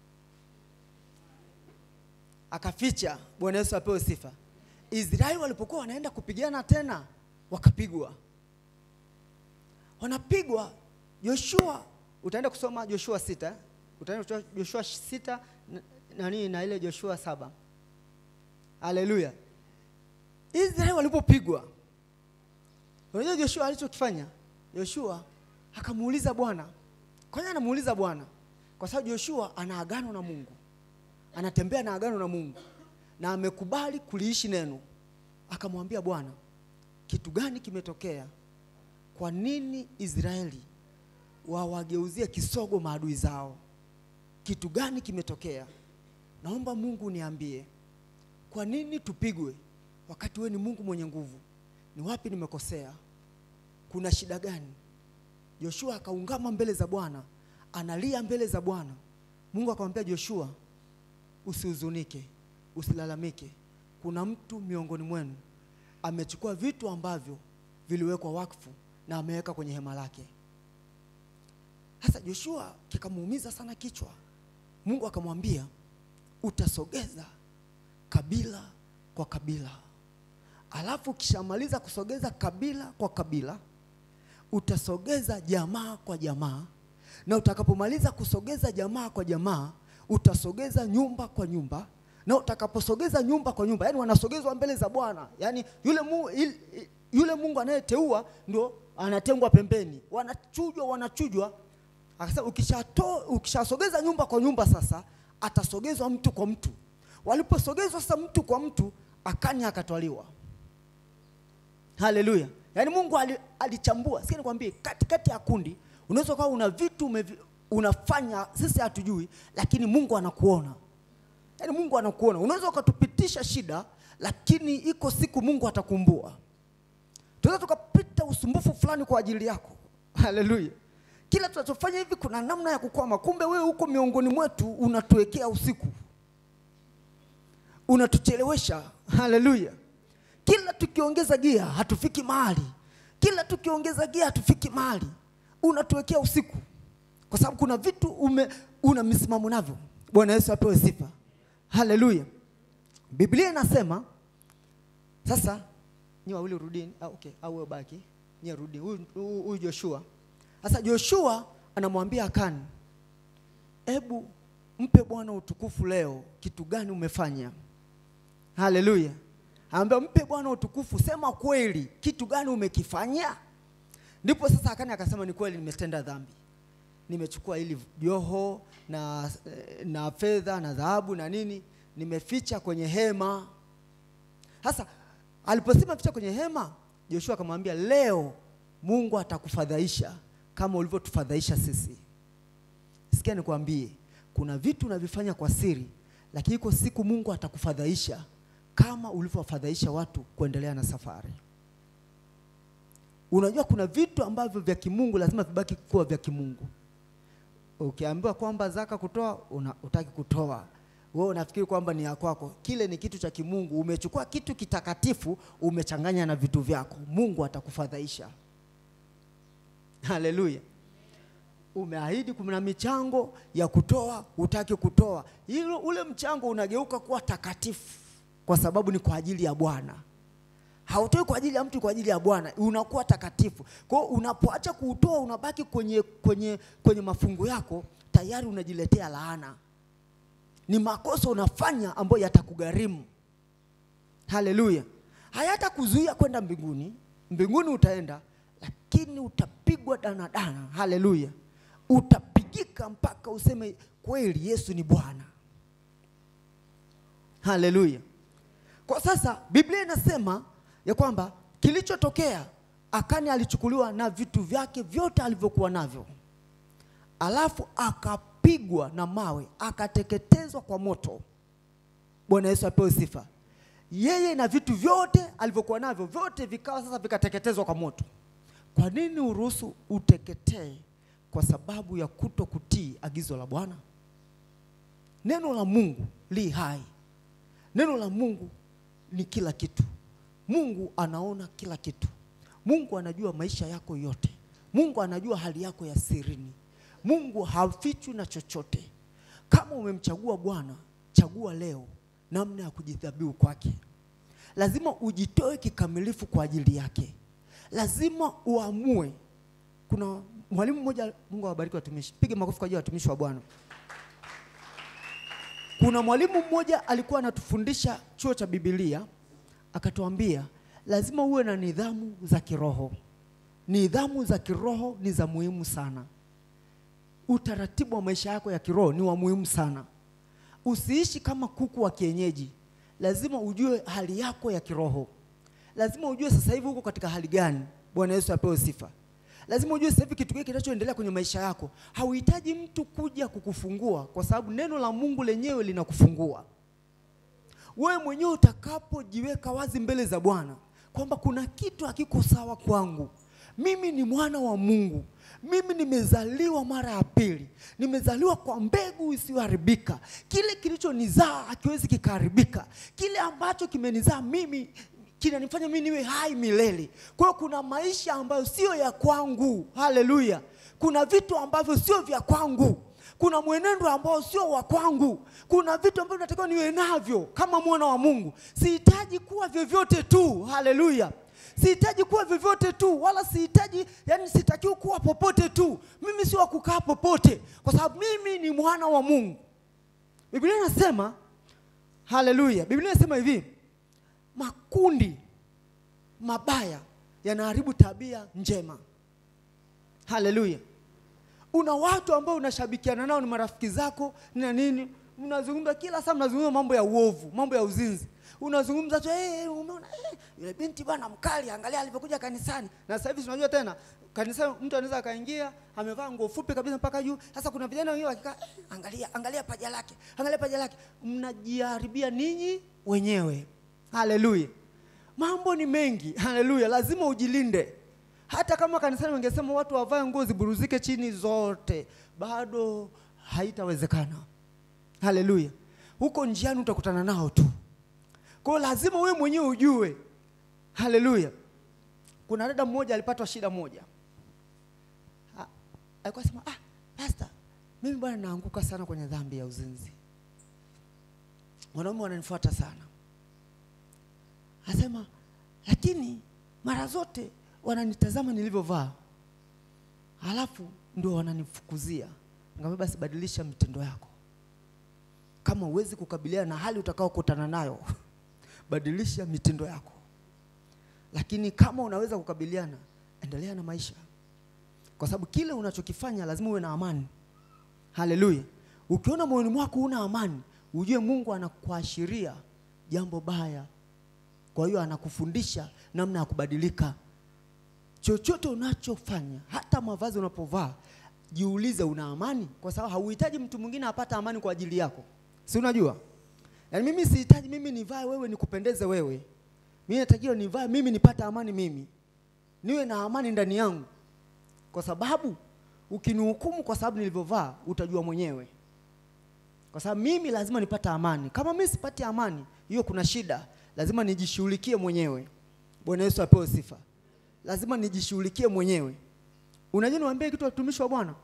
akaficha bwana yesu apewe sifa israeli walipokuwa wanaenda kupigana tena wakapigwa wanapigwa joshua utaenda kusoma joshua sita eh? utaenda kusoma joshua sita na- nani na ile joshua saba haleluya israeli walipopigwa unajua joshua alichokifanya joshua akamuuliza bwana kwanza anamuuliza bwana kwa sababu joshua ana agano na mungu anatembea na agano na mungu na amekubali kuliishi neno akamwambia bwana kitu gani kimetokea kwa nini israeli wawageuzie kisogo maadui zao kitu gani kimetokea naomba mungu niambie kwa nini tupigwe wakati wewe ni mungu mwenye nguvu ni wapi nimekosea kuna shida gani joshua akaungama mbele za bwana analia mbele za bwana mungu akamwambia joshua usihuzunike usilalamike kuna mtu miongoni mwenu amechukua vitu ambavyo viliwekwa wakfu na ameweka kwenye hema lake sasa joshua kikamuumiza sana kichwa mungu akamwambia utasogeza kabila kwa kabila alafu ukishamaliza kusogeza kabila kwa kabila utasogeza jamaa kwa jamaa na utakapomaliza kusogeza jamaa kwa jamaa utasogeza nyumba kwa nyumba na utakaposogeza nyumba kwa nyumba yani wanasogezwa mbele za bwana yani yule, mu, il, il- yule mungu anayeteua ndo anatengwa pembeni wanachujwa wanachujwa akasema ukishato ukishasogeza nyumba kwa nyumba sasa atasogezwa mtu kwa mtu waliposogezwa sasa mtu kwa mtu akani akatwaliwa haleluya yaani mungu ali- alichambua sikia nikwambie katikati ya kundi unaweza ukawa una vitu umevi, unafanya sisi hatujui lakini mungu anakuona yaani mungu anakuona unaweza ukatupitisha shida lakini iko siku mungu atakumbua tunaweza tukapita usumbufu fulani kwa ajili yako haleluya kila tunachofanya hivi kuna namna ya kukwama kumbe wewe huko miongoni mwetu unatuwekea usiku unatuchelewesha haleluya kila tukiongeza gia hatufiki mahali kila tukiongeza gia hatufiki mahali unatuwekea usiku, kwa sababu kuna vitu ume, una misimamo navyo. Bwana Yesu apewe sifa, haleluya. Biblia inasema sasa, nyi wawili rudini, ah, okay, au wewe baki, nyi rudi. Huyu huyu- huyu Joshua sasa, Joshua anamwambia Akani, hebu mpe Bwana utukufu leo, kitu gani umefanya? Haleluya. Anambia mpe Bwana utukufu, sema kweli, kitu gani umekifanya? Ndipo sasa Akani akasema ni kweli, nimetenda dhambi, nimechukua hili joho na, na fedha na dhahabu na nini, nimeficha kwenye hema. Sasa aliposema ficha kwenye hema, Joshua akamwambia leo Mungu atakufadhaisha kama ulivyotufadhaisha sisi. Sikia nikwambie, kuna vitu unavifanya kwa siri, lakini iko siku Mungu atakufadhaisha kama ulivyowafadhaisha watu kuendelea na safari. Unajua kuna vitu ambavyo vya kimungu lazima vibaki kuwa vya kimungu. Ukiambiwa kwamba zaka kutoa, una, utaki kutoa, wewe unafikiri kwamba ni ya kwako. Kile ni kitu cha kimungu. Umechukua kitu kitakatifu, umechanganya na vitu vyako. Mungu atakufadhaisha. Haleluya. Umeahidi kuna michango ya kutoa, hutaki kutoa. Hilo ule mchango unageuka kuwa takatifu kwa sababu ni kwa ajili ya Bwana. Hautoi kwa ajili ya mtu, kwa ajili ya Bwana, unakuwa takatifu. Kwa hiyo unapoacha kuutoa, unabaki kwenye, kwenye, kwenye mafungu yako, tayari unajiletea laana. Ni makosa unafanya ambayo yatakugharimu. Haleluya! hayatakuzuia kwenda mbinguni. Mbinguni utaenda, lakini utapigwa danadana. Haleluya! utapigika mpaka useme kweli Yesu ni Bwana. Haleluya! Kwa sasa Biblia inasema ya kwamba kilichotokea, Akani alichukuliwa na vitu vyake vyote alivyokuwa navyo, alafu akapigwa na mawe, akateketezwa kwa moto. Bwana Yesu apewe sifa. Yeye na vitu vyote alivyokuwa navyo vyote vikawa sasa vikateketezwa kwa moto. Kwa nini uruhusu uteketee? Kwa sababu ya kuto kutii agizo la Bwana. Neno la Mungu li hai. Neno la Mungu ni kila kitu. Mungu anaona kila kitu. Mungu anajua maisha yako yote. Mungu anajua hali yako ya sirini. Mungu hafichwi na chochote. Kama umemchagua Bwana, chagua leo namna ya kujidhabihu kwake. Lazima ujitoe kikamilifu kwa ajili yake. Lazima uamue. Kuna mwalimu mmoja, Mungu awabariki watumishi, piga makofi kwa ajili ya watumishi wa Bwana. Kuna mwalimu mmoja alikuwa anatufundisha chuo cha Biblia, akatuambia lazima uwe na nidhamu za kiroho. Nidhamu za kiroho ni za muhimu sana. Utaratibu wa maisha yako ya kiroho ni wa muhimu sana. Usiishi kama kuku wa kienyeji. Lazima ujue hali yako ya kiroho. Lazima ujue sasa hivi uko katika hali gani. Bwana Yesu apewe sifa. Lazima ujue sasa hivi kitu gani kinachoendelea kwenye maisha yako. Hauhitaji mtu kuja kukufungua, kwa sababu neno la Mungu lenyewe linakufungua wewe mwenyewe utakapojiweka wazi mbele za Bwana kwamba kuna kitu hakiko sawa kwangu. Mimi ni mwana wa Mungu, mimi nimezaliwa mara ya pili, nimezaliwa kwa mbegu isiyoharibika. Kile kilichonizaa hakiwezi kikaharibika. Kile ambacho kimenizaa mimi kinanifanya mimi niwe hai milele. Kwa hiyo kuna maisha ambayo sio ya kwangu. Haleluya! Kuna vitu ambavyo sio vya kwangu kuna mwenendo ambao sio wa kwangu. Kuna vitu ambavyo natakiwa niwe navyo kama mwana wa Mungu. Sihitaji kuwa vyovyote tu, haleluya. Sihitaji kuwa vyovyote tu, wala sihitaji, yani sitakiwi kuwa popote tu. Mimi sio wa kukaa popote, kwa sababu mimi ni mwana wa Mungu. Biblia inasema haleluya, Biblia inasema hivi, makundi mabaya yanaharibu tabia njema. Haleluya. Una watu ambao unashabikiana nao, ni marafiki zako na nini, mnazungumza kila saa, mnazungumza mambo ya uovu, mambo ya uzinzi, unazungumza tu hey, umeona hey, yule binti bwana mkali, angalia alivyokuja kanisani. Na sasa hivi tunajua tena kanisa, mtu anaweza akaingia amevaa nguo fupi kabisa mpaka juu. Sasa kuna vijana wengine wakikaa, hey, angalia angalia paja lake, angalia paja lake, mnajiharibia ninyi wenyewe. Haleluya, mambo ni mengi. Haleluya, lazima ujilinde hata kama kanisani wangesema watu wavae nguo ziburuzike chini zote, bado haitawezekana. Haleluya, huko njiani utakutana nao tu. Kwa hiyo lazima wewe mwenyewe ujue. Haleluya, kuna dada mmoja alipatwa shida moja, Ha- alikuwa sema ah, pastor, mimi bwana naanguka sana kwenye dhambi ya uzinzi, wanaume wananifuata sana. Asema lakini mara zote wananitazama nilivyovaa, halafu ndio wananifukuzia. Nikamwambia basi badilisha mitindo yako, kama huwezi kukabiliana na hali utakaokutana nayo badilisha mitindo yako, lakini kama unaweza kukabiliana, endelea na maisha, kwa sababu kile unachokifanya lazima uwe na amani. Haleluya! Ukiona moyoni mwako una amani, ujue Mungu anakuashiria jambo baya, kwa hiyo anakufundisha namna ya kubadilika. Chochote unachofanya, hata mavazi unapovaa, jiulize, una amani? Kwa sababu hauhitaji mtu mwingine apate amani kwa ajili yako, si unajua? Yaani mimi sihitaji mimi nivae wewe nikupendeze wewe. Mimi natakiwa nivae mimi nipate amani mimi. Niwe na amani ndani yangu. Kwa sababu ukinihukumu kwa sababu nilivyovaa utajua mwenyewe. Kwa sababu mimi lazima nipate amani. Kama mimi sipati amani, hiyo kuna shida. Lazima nijishughulikie mwenyewe. Bwana Yesu apewe sifa. Lazima nijishughulikie mwenyewe. Unajua niwaambie kitu watumishi wa Bwana?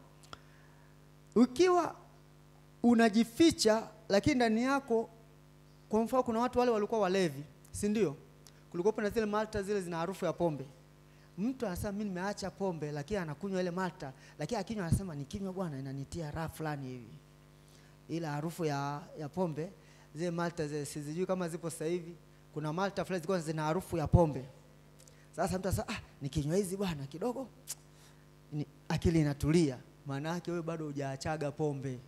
Ukiwa unajificha lakini ndani yako kwa mfano kuna watu wale walikuwa walevi, si ndio? Kulikuwa na zile malta zile zina harufu ya pombe. Mtu anasema mimi nimeacha pombe, lakini anakunywa ile malta, lakini akinywa anasema nikinywa bwana inanitia raha fulani hivi. Ila harufu ya, ya pombe zile malta zile sizijui kama zipo sasa hivi. Kuna malta fulani zilikuwa zina harufu ya pombe. Sasa mtu anasema ah, nikinywa hizi bwana kidogo ni, akili inatulia. Maana yake wewe bado hujaachaga pombe.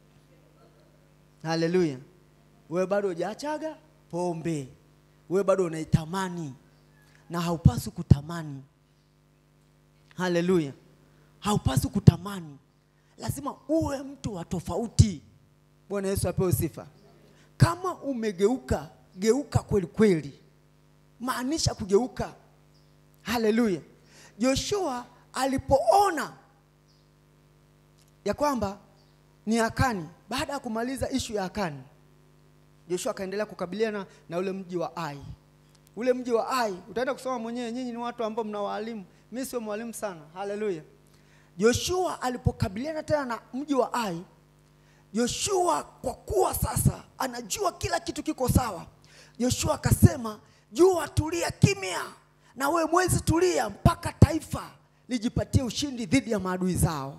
Haleluya. Wewe bado hujaachaga pombe, wewe bado unaitamani na haupaswi kutamani. Haleluya, haupaswi kutamani, lazima uwe mtu wa tofauti. Bwana Yesu apewe sifa. Kama umegeuka, geuka kweli kweli, maanisha kugeuka. Haleluya. Joshua alipoona ya kwamba ni Akani, baada ya kumaliza ishu ya Akani Joshua akaendelea kukabiliana na ule mji wa Ai. Ule mji wa Ai utaenda kusoma mwenyewe, nyinyi ni watu ambao mna walimu, mimi sio mwalimu sana. Haleluya. Joshua alipokabiliana tena na mji wa Ai, Joshua kwa kuwa sasa anajua kila kitu kiko sawa, Joshua akasema, jua tulia kimya, na we mwezi tulia, mpaka taifa lijipatie ushindi dhidi ya maadui zao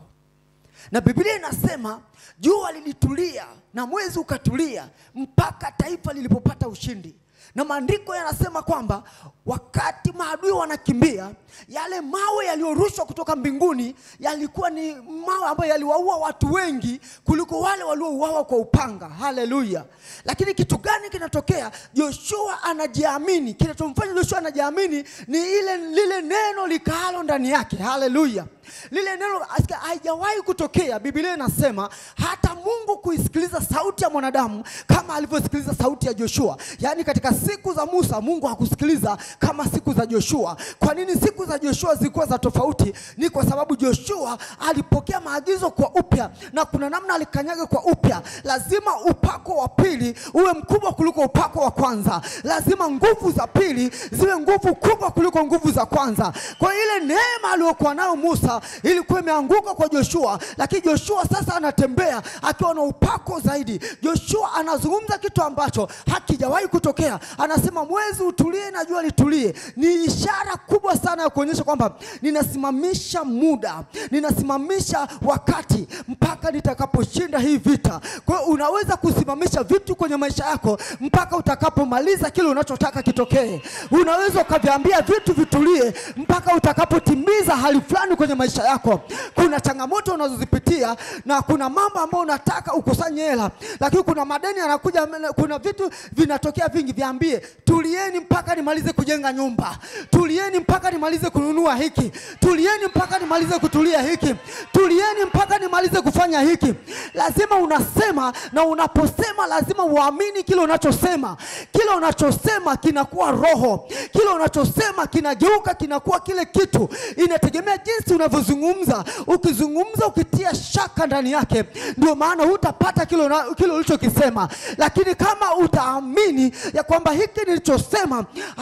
na Biblia inasema jua lilitulia na mwezi ukatulia mpaka taifa lilipopata ushindi. Na maandiko yanasema kwamba wakati maadui wanakimbia, yale mawe yaliyorushwa kutoka mbinguni yalikuwa ni mawe ambayo yaliwaua watu wengi kuliko wale waliouawa kwa upanga. Haleluya! Lakini kitu gani kinatokea? Joshua anajiamini. Kinachomfanya Joshua anajiamini ni ile lile neno likaalo ndani yake. Haleluya! lile neno asikia, haijawahi kutokea. Biblia inasema hata Mungu kuisikiliza sauti ya mwanadamu kama alivyosikiliza sauti ya Joshua. Yaani katika siku za Musa Mungu hakusikiliza kama siku za Joshua. Kwa nini siku za Joshua zilikuwa za tofauti? Ni kwa sababu Joshua alipokea maagizo kwa upya, na kuna namna alikanyaga kwa upya. Lazima upako wa pili uwe mkubwa kuliko upako wa kwanza. Lazima nguvu za pili ziwe nguvu kubwa kuliko nguvu za kwanza. Kwa ile neema aliyokuwa nayo Musa ilikuwa imeanguka kwa Joshua, lakini Joshua sasa anatembea akiwa na upako zaidi. Joshua anazungumza kitu ambacho hakijawahi kutokea. Anasema mwezi utulie na jua litulie. Ni ishara kubwa sana ya kuonyesha kwamba ninasimamisha muda, ninasimamisha wakati mpaka nitakaposhinda hii vita. Kwa hiyo unaweza kusimamisha vitu kwenye maisha yako mpaka utakapomaliza kile unachotaka kitokee. Unaweza ukaviambia vitu vitulie mpaka utakapotimiza hali fulani kwenye maisha yako. Kuna changamoto unazozipitia na kuna mambo ambayo unataka ukusanye hela, lakini kuna madeni yanakuja, kuna vitu vinatokea vingi. Viambie, tulieni mpaka nimalize kujenga nyumba, tulieni mpaka nimalize kununua hiki, tulieni mpaka nimalize kutulia hiki, tulieni mpaka nimalize kufanya hiki. Lazima unasema, na unaposema lazima uamini kile unachosema. Kile unachosema kinakuwa roho, kile unachosema kinageuka, kinakuwa kile kitu. Inategemea jinsi unavyozungumza. Ukizungumza ukitia shaka ndani yake, ndio maana hutapata kile una- kile ulichokisema. Lakini kama utaamini ya kwamba hiki nilichosema, hata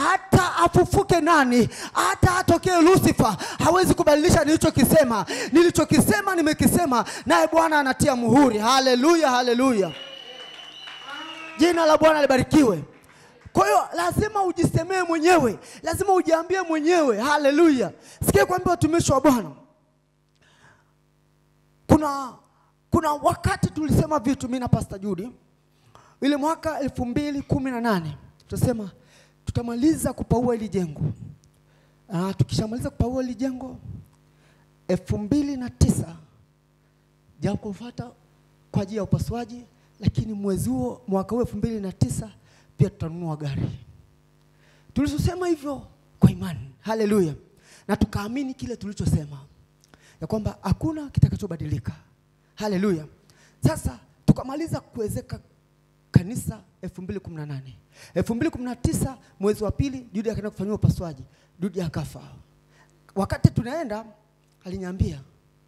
hata afufuke nani, hata atokee Lucifer, hawezi kubadilisha nilichokisema. Nilichokisema nimekisema, naye Bwana anatia muhuri. Haleluya, haleluya, jina la Bwana libarikiwe. Kwa hiyo lazima ujisemee mwenyewe, lazima ujiambie mwenyewe. Haleluya! Sikia kuambia watumishi wa Bwana, kuna kuna wakati tulisema vitu, mimi na Pastor Judy, ile mwaka elfu mbili kumi na nane tutasema tutamaliza kupaua hili jengo. Ah, tukishamaliza kupaua hili jengo elfu mbili na tisa jambo kufuata kwa ajili ya upasuaji, lakini mwezi huo mwaka huo elfu mbili na tisa pia tutanunua gari. Tulisosema hivyo kwa imani, haleluya, na tukaamini kile tulichosema ya kwamba hakuna kitakachobadilika, haleluya. Sasa tukamaliza kuwezeka kanisa 2018 2019 mwezi wa pili, Judy akaenda kufanyiwa upasuaji, Judy akafa. Wakati tunaenda aliniambia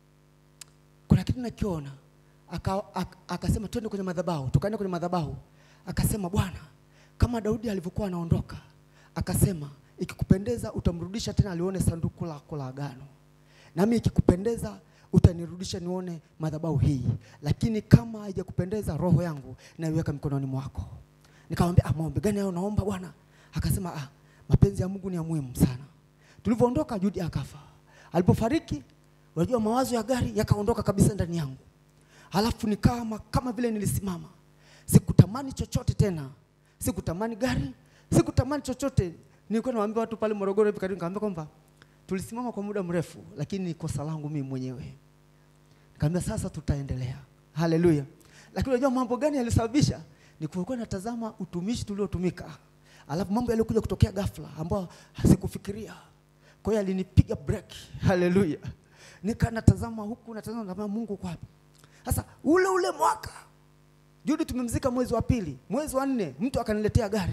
kuna kitu nakiona, aka, aka, akasema twende kwenye madhabahu. Tukaenda kwenye madhabahu, akasema Bwana, kama Daudi alivyokuwa anaondoka, akasema ikikupendeza utamrudisha tena alione sanduku lako la agano, nami ikikupendeza utanirudisha nione madhabahu hii, lakini kama haijakupendeza roho yangu naiweka mikononi mwako. Nikamwambia, ah, maombi gani hayo unaomba Bwana? Akasema, ah, mapenzi ya Mungu ni ya muhimu sana. Tulivyoondoka Judy akafa. Alipofariki, unajua mawazo ya gari yakaondoka kabisa ndani yangu. Halafu nikama kama vile nilisimama, sikutamani chochote tena, sikutamani gari, sikutamani chochote. Nilikuwa nawaambia watu pale Morogoro hivi karibu, nikamwambia kwamba tulisimama kwa muda mrefu, lakini ni kosa langu mimi mwenyewe. Nikamwambia sasa tutaendelea, haleluya. Lakini unajua mambo gani yalisababisha? Ni kuwa natazama utumishi tuliotumika, alafu mambo yaliokuja kutokea ghafla ambayo sikufikiria. Kwa hiyo alinipiga break, haleluya. Nika natazama huku natazama, natazama Mungu uko wapi? Sasa ule ule mwaka Judy tumemzika mwezi wa pili, mwezi wa nne mtu akaniletea gari.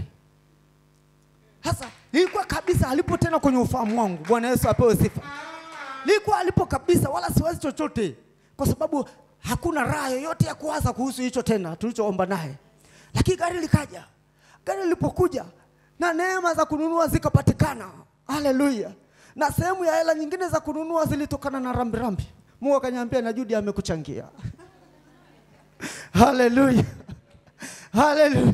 Sasa ilikuwa kabisa alipo tena kwenye ufahamu wangu. Bwana Yesu apewe sifa. Ilikuwa alipo kabisa, wala siwazi chochote, kwa sababu hakuna raha yoyote ya kuwaza kuhusu hicho tena tulichoomba naye. Lakini gari likaja. Gari lilipokuja na neema za kununua zikapatikana, haleluya, na sehemu ya hela nyingine za kununua zilitokana na rambirambi. Mungu akaniambia na Judy amekuchangia. Haleluya, haleluya.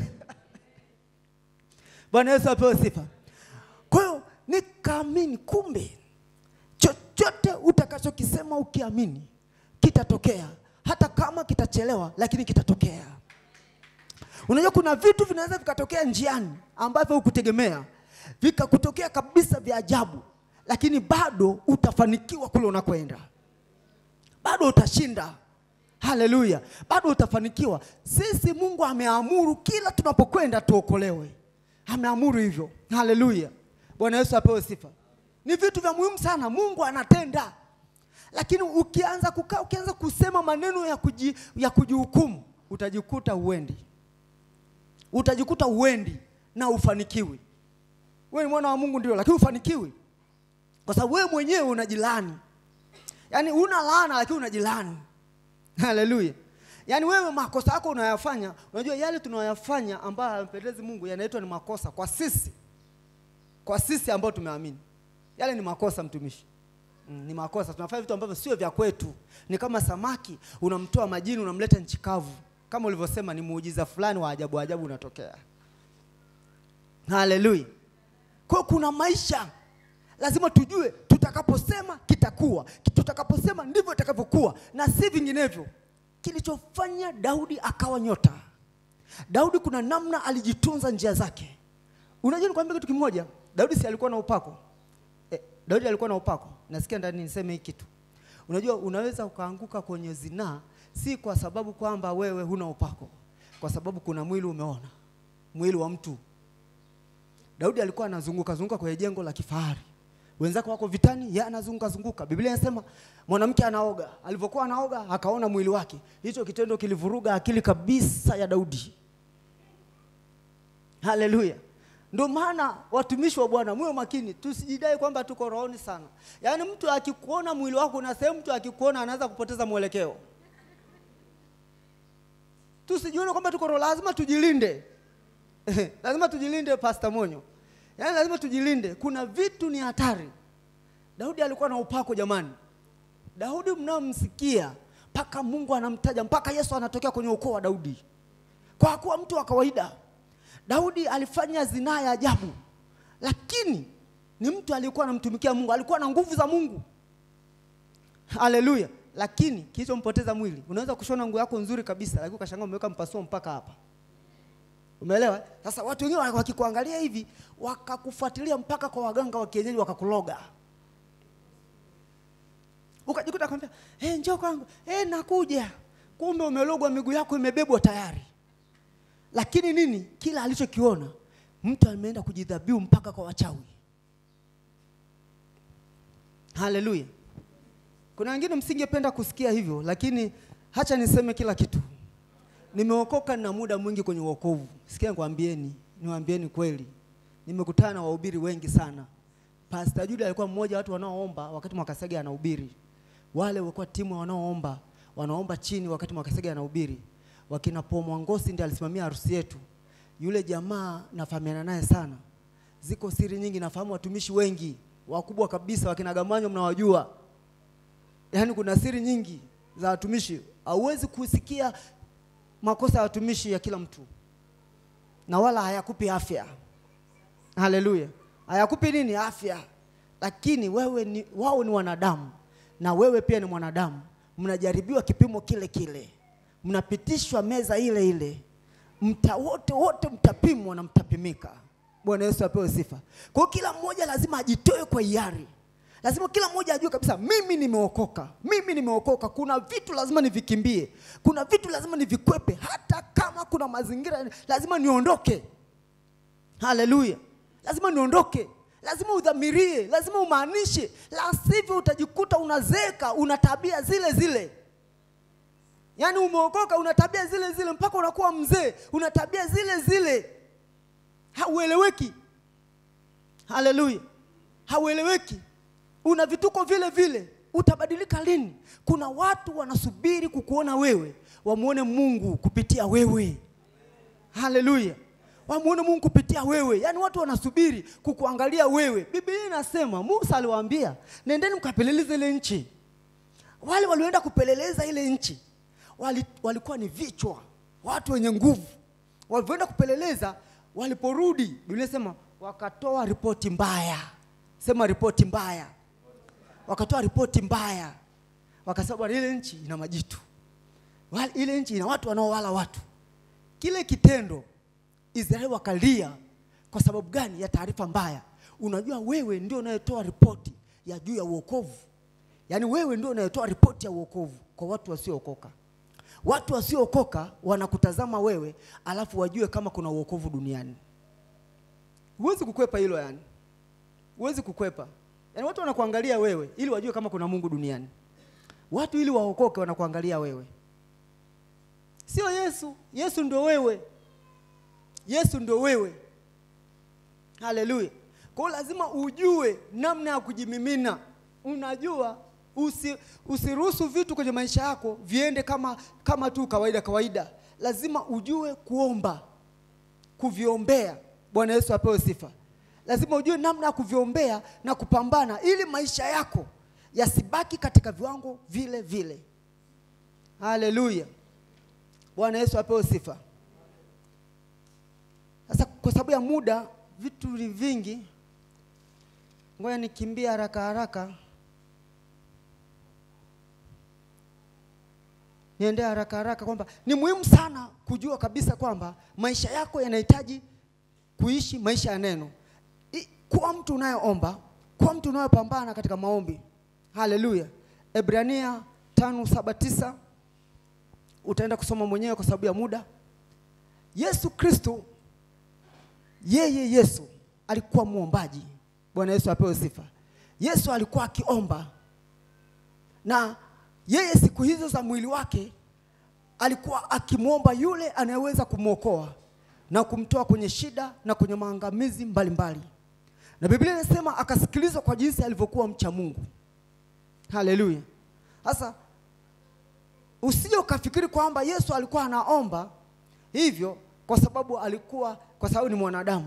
Bwana Yesu apewe sifa. Kwa hiyo nikaamini, kumbe chochote utakachokisema ukiamini kitatokea, hata kama kitachelewa, lakini kitatokea. Unajua kuna vitu vinaweza vikatokea njiani ambavyo hukutegemea, vikakutokea kabisa vya ajabu, lakini bado utafanikiwa kule unakoenda, bado utashinda. Haleluya, bado utafanikiwa. Sisi Mungu ameamuru kila tunapokwenda tuokolewe, ameamuru hivyo. Haleluya, Bwana Yesu apewe sifa. Ni vitu vya muhimu sana, Mungu anatenda, lakini ukianza kukaa, ukianza kusema maneno ya kuji, ya kujihukumu, utajikuta uendi, utajikuta uendi na ufanikiwi. Wewe ni mwana wa Mungu ndio, lakini ufanikiwi kwa sababu wewe mwenyewe unajilani. Yaani una laana lakini unajilani. Haleluya. Yaani wewe makosa yako unayafanya, unajua yale tunayoyafanya ambayo hayampendezi Mungu yanaitwa ni makosa kwa sisi. Kwa sisi ambao tumeamini. Yale ni makosa mtumishi. Mm, ni makosa. Tunafanya vitu ambavyo sio vya kwetu. Ni kama samaki unamtoa majini unamleta nchi kavu. Kama ulivyosema ni muujiza fulani wa ajabu ajabu unatokea. Haleluya. Kwa kuna maisha lazima tujue tutakaposema kitakuwa, tutakaposema ndivyo itakavyokuwa na si vinginevyo. Kilichofanya Daudi akawa nyota, Daudi kuna namna alijitunza njia zake. Unajua, nikwambia kitu kimoja, Daudi si alikuwa na upako eh, Daudi alikuwa na upako. Nasikia ndani niseme hii kitu. Unajua, unaweza ukaanguka kwenye zinaa si kwa sababu kwamba wewe huna upako, kwa sababu kuna mwili umeona, mwili wa mtu. Daudi alikuwa anazunguka zunguka kwenye jengo la kifahari wenzake wako vitani, yeye anazunguka zunguka. Biblia inasema mwanamke anaoga, alivyokuwa anaoga akaona mwili wake. Hicho kitendo kilivuruga akili kabisa ya Daudi. Haleluya! Ndio maana watumishi wa Bwana muwe makini, tusijidai kwamba tuko rohoni sana. Yaani mtu akikuona mwili wako na sehemu, mtu akikuona anaweza kupoteza mwelekeo. Tusijione kwamba tuko roho, lazima tujilinde lazima tujilinde, Pastor Monyo. yaani lazima tujilinde kuna vitu ni hatari daudi alikuwa na upako jamani daudi mnamsikia mpaka mungu anamtaja mpaka yesu anatokea kwenye ukoo wa daudi kwa kuwa mtu wa kawaida daudi alifanya zinaa ya ajabu lakini ni mtu aliyekuwa anamtumikia mungu alikuwa na nguvu za mungu haleluya lakini kilichompoteza mwili unaweza kushona nguo yako nzuri kabisa lakini ukashangaa umeweka mpasuo mpaka hapa umeelewa sasa watu wengine wakikuangalia hivi wakakufuatilia mpaka kwa waganga wa kienyeji wakakuloga ukajikuta kwambia hey, njoo kwangu hey, nakuja kumbe umelogwa miguu yako imebebwa tayari lakini nini kila alichokiona mtu ameenda kujidhabiu mpaka kwa wachawi haleluya kuna wengine msingependa kusikia hivyo lakini hacha niseme kila kitu nimeokoka na muda mwingi kwenye uokovu sikia nikwambieni niwaambieni kweli nimekutana na wahubiri wengi sana Pastor Jude alikuwa mmoja wa watu wanaoomba wakati Mwakasege anahubiri. Wale walikuwa timu wanaoomba, wanaomba chini wakati Mwakasege anahubiri. Wakina Paul Mwangosi ndiye alisimamia harusi yetu. Yule jamaa nafahamiana naye sana. Ziko siri nyingi, nafahamu watumishi wengi wakubwa kabisa, wakina Gamanyo mnawajua. Yaani kuna siri nyingi za watumishi, hauwezi kusikia makosa ya watumishi ya kila mtu, na wala hayakupi afya. Haleluya, hayakupi nini? Afya. Lakini wewe ni, wao ni wanadamu na wewe pia ni mwanadamu, mnajaribiwa kipimo kile kile, mnapitishwa meza ile ile, mta wote wote mtapimwa na mtapimika. Bwana Yesu apewe sifa. Kwa hiyo kila mmoja lazima ajitoe kwa hiari, lazima kila mmoja ajue kabisa, mimi nimeokoka, mimi nimeokoka. Kuna vitu lazima nivikimbie, kuna vitu lazima nivikwepe, hata kama kuna mazingira lazima niondoke. Haleluya, lazima niondoke, lazima udhamirie, lazima umaanishe, la sivyo utajikuta unazeeka, una tabia zile zile. Yaani umeokoka una tabia zile zile mpaka unakuwa mzee, una tabia zile zile, haueleweki. Haleluya, haueleweki, una vituko vile vile. Utabadilika lini? Kuna watu wanasubiri kukuona wewe, wamuone Mungu kupitia wewe. Haleluya, wamuone Mungu kupitia wewe. Yaani watu wanasubiri kukuangalia wewe. Biblia inasema Musa aliwaambia, nendeni mkapeleleze ile nchi. Wale walioenda kupeleleza ile nchi wali, walikuwa ni vichwa, watu wenye nguvu. Walivyoenda kupeleleza, waliporudi, Biblia inasema wakatoa ripoti mbaya. Sema ripoti mbaya. Wakatoa ripoti mbaya, wakasema bwana, ile nchi ina majitu, Wale- ile nchi ina watu wanaowala watu. Kile kitendo Israeli wakalia. Kwa sababu gani? Ya taarifa mbaya. Unajua, wewe ndio unayetoa ripoti ya juu ya uokovu, yaani wewe ndio unayetoa ripoti ya uokovu kwa watu wasiookoka. Watu wasiookoka wanakutazama wewe, alafu wajue kama kuna uokovu duniani. Huwezi kukwepa hilo, yani huwezi kukwepa. Yaani watu wanakuangalia wewe ili wajue kama kuna Mungu duniani. Watu ili waokoke wanakuangalia wewe, sio Yesu. Yesu ndio wewe, Yesu ndio wewe. Haleluya! Kwa hiyo lazima ujue namna ya kujimimina. Unajua, usi, usiruhusu vitu kwenye maisha yako viende kama kama tu kawaida kawaida. Lazima ujue kuomba, kuviombea. Bwana Yesu apewe sifa. Lazima ujue namna ya kuviombea na kupambana ili maisha yako yasibaki katika viwango vile vile. Haleluya! Bwana Yesu apewe sifa. Sasa kwa sababu ya muda, vitu ni vingi, ngoja nikimbie haraka haraka, niende haraka haraka, kwamba ni muhimu sana kujua kabisa kwamba maisha yako yanahitaji kuishi maisha ya neno. I- Kuwa mtu unayeomba, kuwa mtu unayepambana katika maombi. Haleluya! Ebrania tano saba tisa utaenda kusoma mwenyewe kwa sababu ya muda. Yesu Kristo yeye Yesu alikuwa muombaji. Bwana Yesu apewe sifa. Yesu alikuwa akiomba, na yeye siku hizo za mwili wake alikuwa akimwomba yule anayeweza kumwokoa na kumtoa kwenye shida na kwenye maangamizi mbalimbali, na Biblia inasema akasikilizwa kwa jinsi alivyokuwa mcha Mungu. Haleluya! Sasa usije ukafikiri kwamba Yesu alikuwa anaomba hivyo kwa sababu alikuwa kwa sababu ni mwanadamu.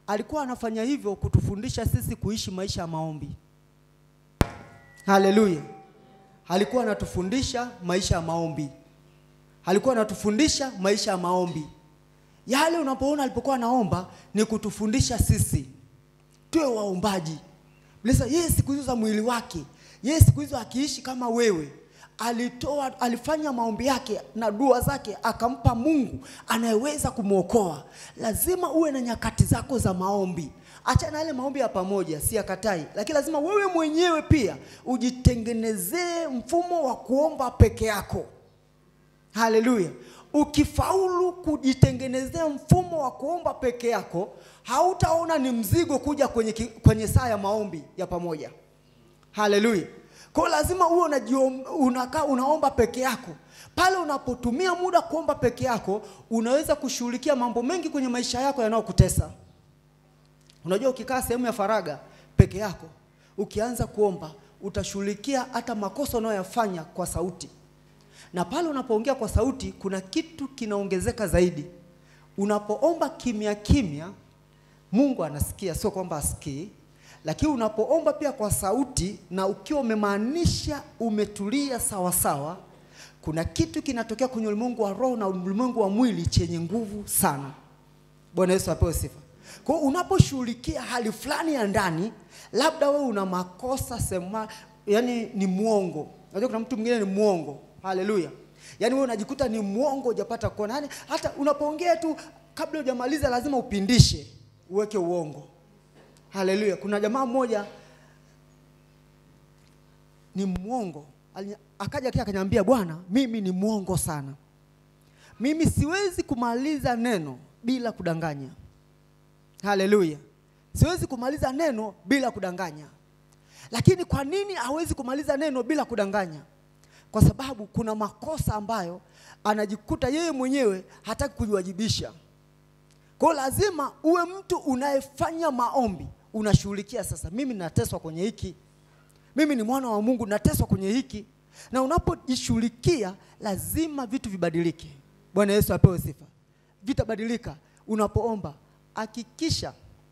alikuwa anafanya hivyo kutufundisha sisi kuishi maisha ya maombi. Haleluya! Alikuwa anatufundisha maisha ya maombi, alikuwa anatufundisha maisha ya maombi. Yale unapoona alipokuwa anaomba ni kutufundisha sisi tuwe waombaji. Lisa, yeye siku hizo za mwili wake, yeye siku hizo akiishi kama wewe, alitoa alifanya maombi yake na dua zake, akampa Mungu anayeweza kumwokoa. Lazima uwe na nyakati zako za maombi. Acha na yale maombi ya pamoja, si yakatai, lakini lazima wewe mwenyewe pia ujitengenezee mfumo wa kuomba peke yako. Haleluya! Ukifaulu kujitengenezea mfumo wa kuomba peke yako, hautaona ni mzigo kuja kwenye, ki- kwenye saa ya maombi ya pamoja. Haleluya! Kwa hiyo lazima uwe unajiom- unakaa unaomba peke yako. Pale unapotumia muda kuomba peke yako, unaweza kushughulikia mambo mengi kwenye maisha yako yanayokutesa. Unajua, ukikaa sehemu ya faraga peke yako, ukianza kuomba, utashughulikia hata makosa unayoyafanya kwa sauti na pale unapoongea kwa sauti kuna kitu kinaongezeka zaidi. Unapoomba kimya kimya, Mungu anasikia, sio kwamba asikii. Lakini unapoomba pia kwa sauti na ukiwa umemaanisha umetulia sawa sawa, kuna kitu kinatokea kwenye ulimwengu wa roho na ulimwengu wa mwili chenye nguvu sana. Bwana Yesu apewe sifa. Kwa hiyo unaposhughulikia hali fulani ya ndani, labda wewe una makosa sema, yani ni mwongo. Unajua kuna mtu mwingine ni mwongo. Haleluya. Yaani wewe unajikuta ni mwongo hujapata kuona. Yaani hata unapoongea tu kabla hujamaliza lazima upindishe, uweke uongo. Haleluya. Kuna jamaa mmoja ni mwongo. Ali- Akaja kia akaniambia, bwana, mimi ni mwongo sana. Mimi siwezi kumaliza neno bila kudanganya. Haleluya. Siwezi kumaliza neno bila kudanganya. Lakini kwa nini hawezi kumaliza neno bila kudanganya? Kwa sababu kuna makosa ambayo anajikuta yeye mwenyewe hataki kujiwajibisha. Kwa hiyo lazima uwe mtu unayefanya maombi, unashughulikia sasa, mimi nateswa kwenye hiki, mimi ni mwana wa Mungu, nateswa kwenye hiki, na unapojishughulikia lazima vitu vibadilike. Bwana Yesu apewe sifa. Vitabadilika unapoomba. Hakikisha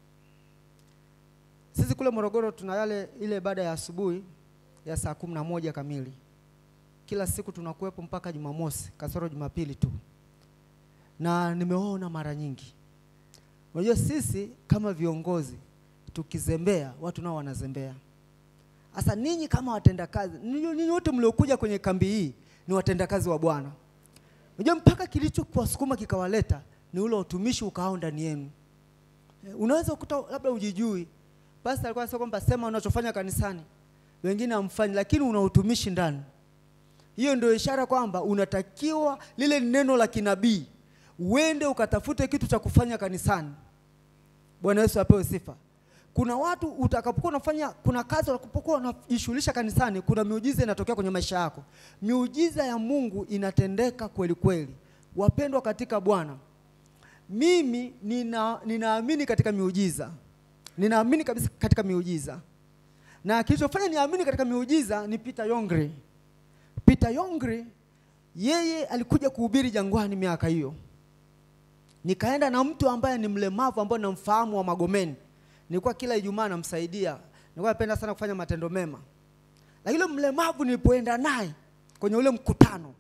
sisi kule Morogoro tuna yale ile ibada ya asubuhi ya saa kumi na moja kamili kila siku tunakuwepo mpaka Jumamosi kasoro Jumapili tu, na nimeona mara nyingi. Unajua sisi kama viongozi tukizembea, watu nao wanazembea. Sasa ninyi kama watendakazi, ninyi ninyi wote mliokuja kwenye kambi hii ni watendakazi wa Bwana. Unajua mpaka kilichokuwasukuma kikawaleta ni ule utumishi ukao ndani yenu. Eh, Unaweza kukuta labda ujijui, basi alikuwa anasema kwamba sema unachofanya kanisani, wengine hamfanyi, lakini una utumishi ndani. Hiyo ndio ishara kwamba unatakiwa lile neno la kinabii uende ukatafute kitu cha kufanya kanisani. Bwana Yesu apewe sifa. Kuna watu utakapokuwa unafanya, kuna kazi utakapokuwa unajishughulisha kanisani, kuna miujiza inatokea kwenye maisha yako. Miujiza ya Mungu inatendeka kweli kweli. Wapendwa katika Bwana, mimi nina, ninaamini katika miujiza, ninaamini kabisa katika miujiza, na kilichofanya niamini katika miujiza ni Peter Yongre. Peter Yongre yeye alikuja kuhubiri jangwani miaka hiyo. Nikaenda na mtu ambaye ni mlemavu ambaye namfahamu wa Magomeni. Nilikuwa kila Ijumaa namsaidia. Nilikuwa napenda sana kufanya matendo mema. Lakini yule mlemavu nilipoenda naye kwenye ule mkutano,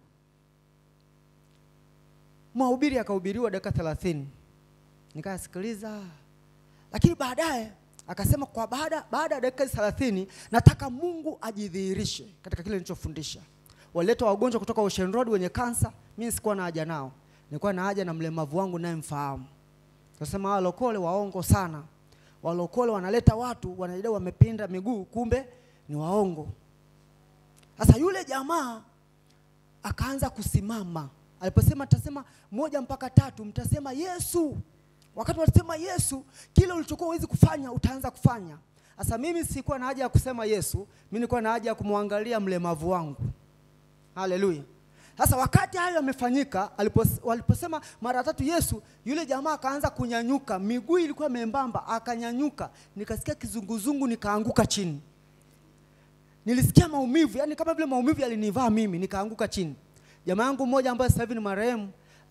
mahubiri akahubiriwa dakika 30. Nikasikiliza. Lakini baadaye akasema kwa baada baada ya dakika 30 nataka Mungu ajidhihirishe katika kile nilichofundisha. Waleta wagonjwa kutoka Ocean Road wenye kansa, mimi sikuwa na haja nao. Nilikuwa na haja na mlemavu wangu naye mfahamu. Akasema walokole waongo sana. Walokole wanaleta watu wanajidai wamepinda miguu, kumbe ni waongo. Sasa yule jamaa akaanza kusimama. Aliposema tasema moja mpaka tatu, mtasema Yesu. Wakati watasema Yesu, kile ulichokuwa huwezi kufanya utaanza kufanya. Sasa mimi sikuwa na haja ya kusema Yesu, mimi nilikuwa na haja ya kumwangalia mlemavu wangu. Haleluya. Sasa wakati hayo yamefanyika, alipos- waliposema mara tatu Yesu, yule jamaa akaanza kunyanyuka, miguu ilikuwa membamba, akanyanyuka, nikasikia kizunguzungu, nikaanguka chini. Nilisikia maumivu, yani kama vile maumivu yalinivaa mimi, nikaanguka chini. Jamaa yangu mmoja ambaye sasa hivi ni marehemu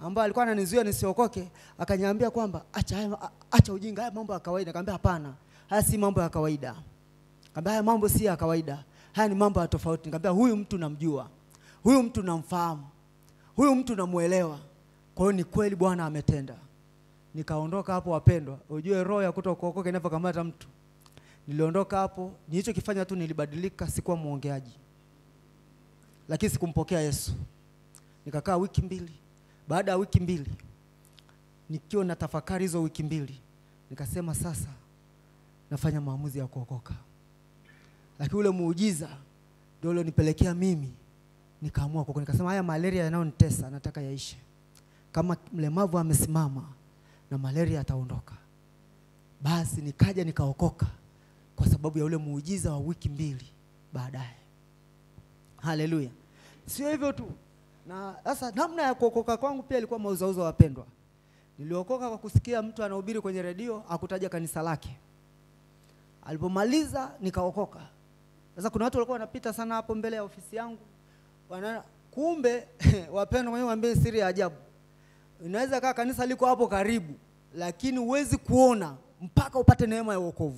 ambaye alikuwa ananizuia nisiokoke akaniambia kwamba acha haya, a- acha ujinga, haya mambo ya kawaida. Nikamwambia hapana, haya si mambo ya kawaida. Nikamwambia haya mambo si ya kawaida, haya ni mambo ya tofauti. Nikamwambia huyu mtu namjua, huyu mtu namfahamu, huyu mtu namuelewa. Kwa hiyo ni kweli Bwana ametenda. Nikaondoka hapo, wapendwa, ujue roho ya kutokuokoka inavyokamata mtu. Niliondoka hapo, nilichokifanya tu nilibadilika, sikuwa mwongeaji, lakini sikumpokea Yesu. Nikakaa wiki mbili. Baada ya wiki mbili, nikiwa na tafakari hizo wiki mbili, nikasema sasa nafanya maamuzi ya kuokoka. Lakini ule muujiza ndio ulionipelekea mimi nikaamua kuokoka. Nikasema haya malaria yanayonitesa nataka yaishe. Kama mlemavu amesimama na malaria yataondoka, basi nikaja nikaokoka kwa sababu ya ule muujiza wa wiki mbili baadaye. Haleluya! Sio hivyo tu, na sasa namna ya kuokoka kwangu pia ilikuwa mauzauza, wapendwa. Niliokoka kwa kusikia mtu anahubiri kwenye redio akutaja kanisa lake. Alipomaliza nikaokoka. Sasa kuna watu walikuwa wanapita sana hapo mbele ya ofisi yangu, wana kumbe wapendwa, mwenyewe waambie siri ya ajabu. Inaweza kaa kanisa liko hapo karibu, lakini huwezi kuona mpaka upate neema ya wokovu.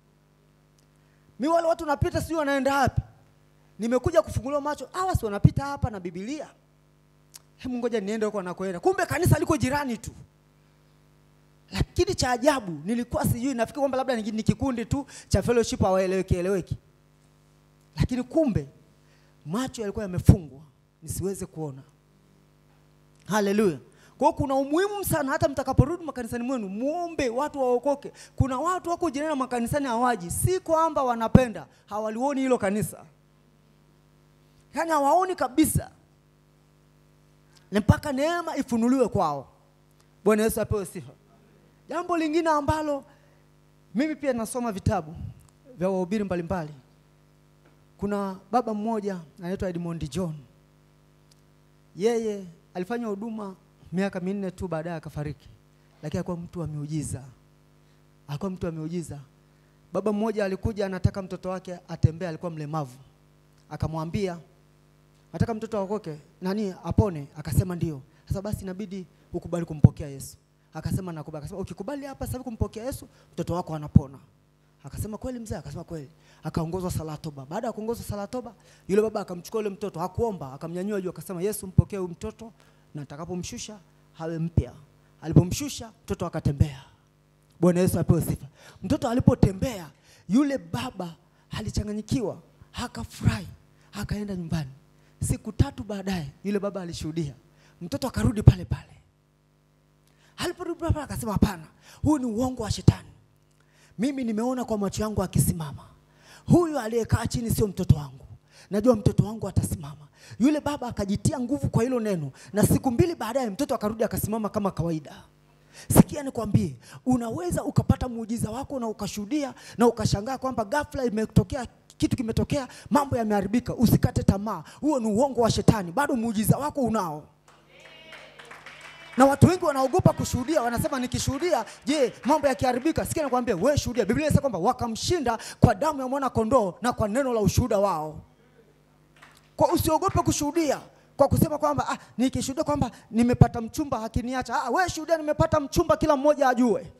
Mi wale watu napita, sijui wanaenda wapi. Nimekuja kufunguliwa macho, hawa si wanapita hapa na Biblia. Hebu ngoja niende huko anakoenda. Kumbe kanisa liko jirani tu. Lakini cha ajabu nilikuwa sijui, nafikiri kwamba labda ni ni kikundi tu cha fellowship hawaeleweki eleweki, lakini kumbe macho yalikuwa yamefungwa nisiweze kuona. Haleluya! Kwa hiyo kuna umuhimu sana, hata mtakaporudi makanisani mwenu muombe watu waokoke. Kuna watu wako jirani na makanisani hawaji, si kwamba wanapenda, hawalioni hilo kanisa, yaani hawaoni kabisa, ni mpaka neema ifunuliwe kwao. Bwana Yesu apewe sifa. Jambo lingine ambalo mimi pia nasoma vitabu vya wahubiri mbalimbali. Kuna baba mmoja anaitwa Edmond John. Yeye alifanya huduma miaka minne tu, baadaye akafariki, lakini alikuwa mtu wa miujiza, alikuwa mtu wa miujiza. Baba mmoja alikuja anataka mtoto wake atembee, alikuwa mlemavu, akamwambia nataka mtoto aokoke, nani apone? Akasema ndio. Sasa basi inabidi ukubali kumpokea Yesu. Akasema nakubali. Akasema ukikubali hapa sasa hivi kumpokea Yesu, mtoto wako anapona. Akasema kweli mzee? Akasema kweli. Akaongozwa sala toba. Baada ya kuongozwa sala toba, yule baba akamchukua yule mtoto, hakuomba, akamnyanyua juu, akasema Yesu, mpokee huyu mtoto na atakapomshusha hawe mpya. Alipomshusha mtoto akatembea. Bwana Yesu apewe sifa. Mtoto alipotembea, yule baba alichanganyikiwa, akafurahi, akaenda nyumbani. Siku tatu baadaye, yule baba alishuhudia, mtoto akarudi pale pale. Aliporudi pale pale, akasema hapana, huu ni uongo wa shetani. Mimi nimeona kwa macho yangu akisimama. Huyu aliyekaa chini sio mtoto wangu, najua mtoto wangu atasimama. Yule baba akajitia nguvu kwa hilo neno, na siku mbili baadaye mtoto akarudi akasimama kama kawaida. Sikia nikwambie, unaweza ukapata muujiza wako na ukashuhudia na ukashangaa kwamba ghafla imetokea kitu kimetokea, mambo yameharibika. Usikate tamaa, huo ni uongo wa shetani, bado muujiza wako unao na watu wengi wanaogopa kushuhudia, wanasema nikishuhudia, je, mambo yakiharibika? Sikia nikwambie, wewe shuhudia. Biblia inasema kwamba wakamshinda kwa damu ya mwana kondoo na kwa neno la ushuhuda wao. Kwa usiogope kushuhudia kwa kusema kwamba ah, nikishuhudia kwamba nimepata mchumba hakiniacha. Ah, wewe shuhudia, nimepata mchumba, kila mmoja ajue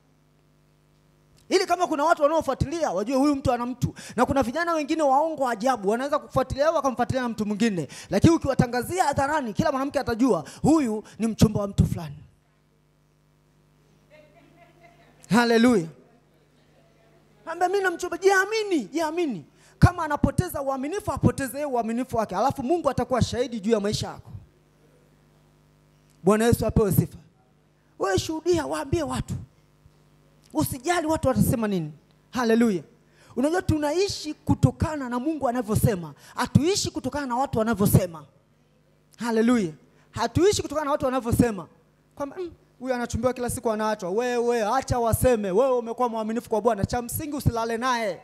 ili kama kuna watu wanaofuatilia wajue huyu mtu ana mtu, na kuna vijana wengine waongo ajabu wanaweza kufuatilia au wakamfuatilia na mtu mwingine, lakini ukiwatangazia hadharani, kila mwanamke atajua huyu ni mchumba wa mtu fulani. Haleluya! Ambia mimi na mchumba, jiamini, jiamini. Kama anapoteza uaminifu, apoteze yeye uaminifu wake, alafu Mungu atakuwa shahidi juu ya maisha yako. Bwana Yesu apewe sifa. Wewe shuhudia, waambie watu Usijali watu watasema nini. Haleluya! Unajua tunaishi kutokana na Mungu anavyosema, hatuishi kutokana na watu wanavyosema. Haleluya! Hatuishi kutokana na watu wanavyosema kwamba "Mm, huyu anachumbiwa kila siku anaachwa. Wewe acha waseme, wewe umekuwa mwaminifu kwa Bwana. Cha msingi usilale naye,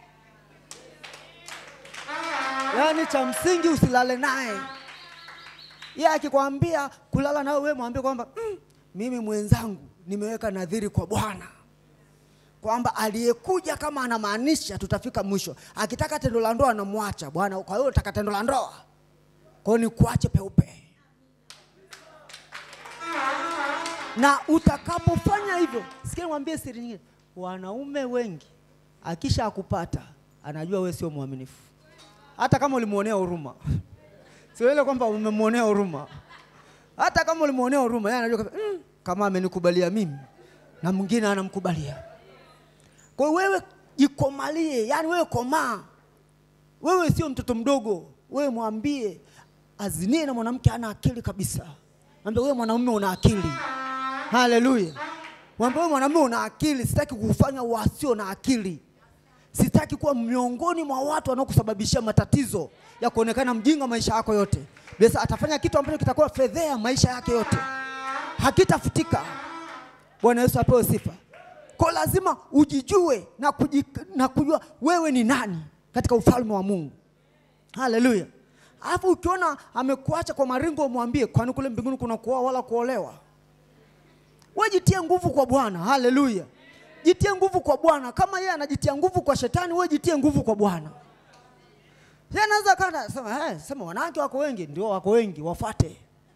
yaani cha msingi usilale naye. Yeye akikwambia kulala nawe, wewe mwambie kwamba mm, mimi mwenzangu nimeweka nadhiri kwa Bwana kwamba aliyekuja kama anamaanisha tutafika mwisho. Akitaka tendo la ndoa anamwacha Bwana. Kwa hiyo utaka tendo la ndoa, kwa hiyo ni kuache peupe. na utakapofanya hivyo, sikia nikwambie siri nyingine, wanaume wengi akisha akupata anajua wewe sio mwaminifu, hata kama ulimwonea huruma. Sio ile kwamba umemwonea huruma, hata kama ulimwonea huruma, yeye anajua kabisa, mm, kama amenikubalia mimi na mwingine anamkubalia. Kwa hiyo wewe jikomalie, yani wewe komaa, wewe sio mtoto mdogo, wewe mwambie azinie na mwanamke ana akili kabisa. Mwambie wewe mwanamume una akili. Haleluya. Mwambie wewe mwanamume una akili, sitaki kufanya wasio na akili. Sitaki kuwa miongoni mwa watu wanaokusababishia matatizo ya kuonekana mjinga maisha yako yote. Besa atafanya kitu ambacho kitakuwa fedhea maisha yake yote, hakitafutika. Bwana Yesu apewe sifa. Kwa lazima ujijue na, kuji, na kujua wewe ni nani katika ufalme wa Mungu. Haleluya. Alafu ukiona amekuacha kwa maringo, umwambie, kwani kule mbinguni kuna kuoa wala kuolewa? Wewe jitie nguvu kwa Bwana. Haleluya. Jitie nguvu kwa Bwana. Kama yeye anajitia nguvu kwa shetani, wewe jitie nguvu kwa Bwana. Yeye anaweza kana sema, eh, sema wanawake wako wengi, ndio wako wengi, wafate.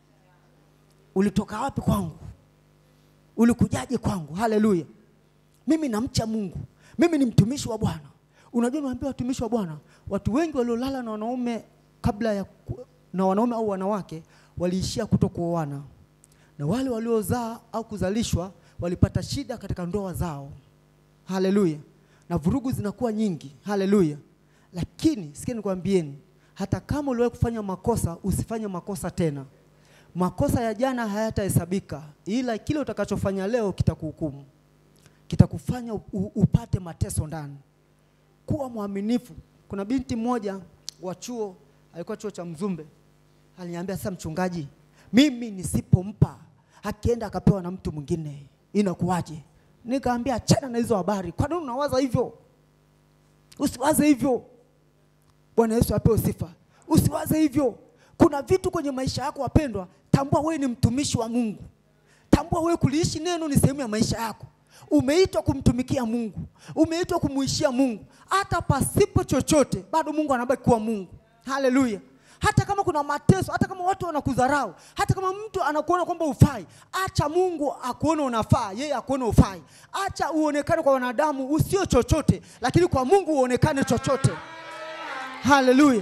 Ulitoka wapi kwangu? Ulikujaje kwangu? Haleluya. Mimi namcha Mungu. Mimi ni mtumishi wa Bwana. Unajua niwaambia watumishi wa Bwana, watu wengi waliolala na wanaume kabla ya ku- na wanaume au wanawake waliishia kutokuoana, na wale waliozaa au kuzalishwa walipata shida katika ndoa zao. Haleluya! Na vurugu zinakuwa nyingi. Haleluya! Lakini sikia nikwambieni, hata kama uliwahi kufanya makosa, usifanye makosa tena. Makosa ya jana hayatahesabika, ila kile utakachofanya leo kitakuhukumu, kitakufanya u- u- upate mateso ndani. Kuwa mwaminifu. Kuna binti mmoja wa chuo, alikuwa chuo cha Mzumbe, aliniambia sasa, mchungaji, mimi nisipompa akienda akapewa na mtu mwingine inakuwaje? Nikaambia achana na hizo habari. Kwa nini unawaza hivyo? Usiwaze hivyo. Bwana Yesu apewe sifa. Usiwaze hivyo. Kuna vitu kwenye maisha yako wapendwa, tambua wewe ni mtumishi wa Mungu. Tambua wewe kuliishi neno ni sehemu ya maisha yako. Umeitwa kumtumikia Mungu, umeitwa kumuishia Mungu. Hata pasipo chochote, bado Mungu anabaki kuwa Mungu. Haleluya! Hata kama kuna mateso, hata kama watu wanakudharau, hata kama mtu anakuona kwamba ufai, acha Mungu akuone unafaa, yeye akuone ufai. Acha uonekane kwa wanadamu usio chochote, lakini kwa Mungu uonekane chochote. Haleluya!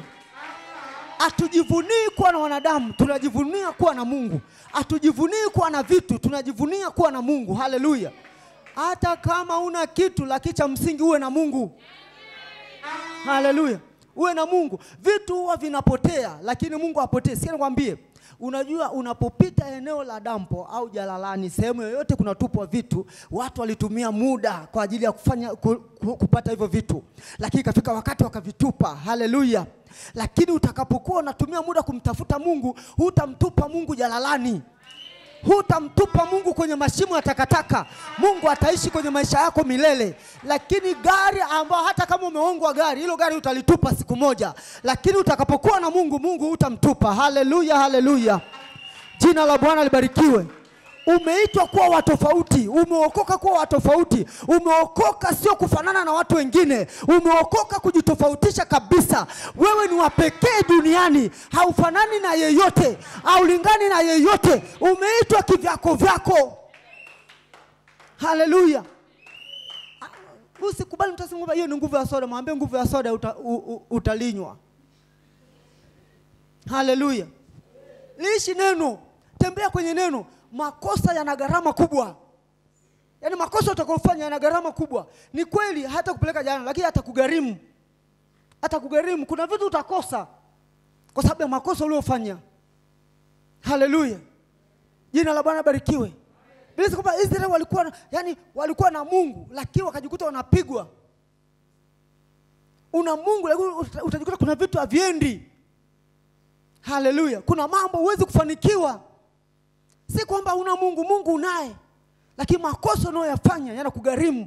Hatujivunii kuwa na wanadamu, tunajivunia kuwa na Mungu. Hatujivunii kuwa na vitu, tunajivunia kuwa na Mungu. Haleluya! Hata kama una kitu, lakini cha msingi uwe na Mungu. Haleluya! Uwe na Mungu. Vitu huwa vinapotea, lakini Mungu hapotei. Sikia nikwambie, unajua unapopita eneo la dampo au jalalani, sehemu yoyote kunatupwa vitu, watu walitumia muda kwa ajili ya kufanya ku, ku, kupata hivyo vitu, lakini ikafika wakati wakavitupa. Haleluya! Lakini utakapokuwa unatumia muda kumtafuta Mungu, hutamtupa Mungu jalalani hutamtupa Mungu kwenye mashimo ya takataka. Mungu ataishi kwenye maisha yako milele. Lakini gari ambao hata kama umeongwa gari, hilo gari utalitupa siku moja, lakini utakapokuwa na Mungu, Mungu hutamtupa. Haleluya, haleluya, jina la Bwana libarikiwe. Umeitwa kuwa wa tofauti, umeokoka kuwa wa tofauti. Umeokoka sio kufanana na watu wengine, umeokoka kujitofautisha kabisa. Wewe ni wa pekee duniani, haufanani na yeyote, haulingani na yeyote. Umeitwa kivyako vyako. Haleluya! Usikubali mtu aseme kwamba hiyo ni nguvu ya soda. Mwambie nguvu ya soda uta, u, u, utalinywa. Haleluya! Liishi neno, tembea kwenye neno. Makosa yana gharama kubwa, yaani makosa utakayofanya yana gharama kubwa. Ni kweli hata kupeleka jana, lakini hata kugharimu, hata kugharimu. Kuna vitu utakosa kwa sababu ya makosa uliofanya. Haleluya, jina la Bwana barikiwe. Biblia inasema kwamba Israeli walikuwa na, yani walikuwa na Mungu lakini wakajikuta wanapigwa. Una Mungu lakini uta- utajikuta kuna vitu haviendi. Haleluya, kuna mambo huwezi kufanikiwa. Si kwamba una Mungu, Mungu unaye, lakini makosa unayoyafanya yanakugharimu.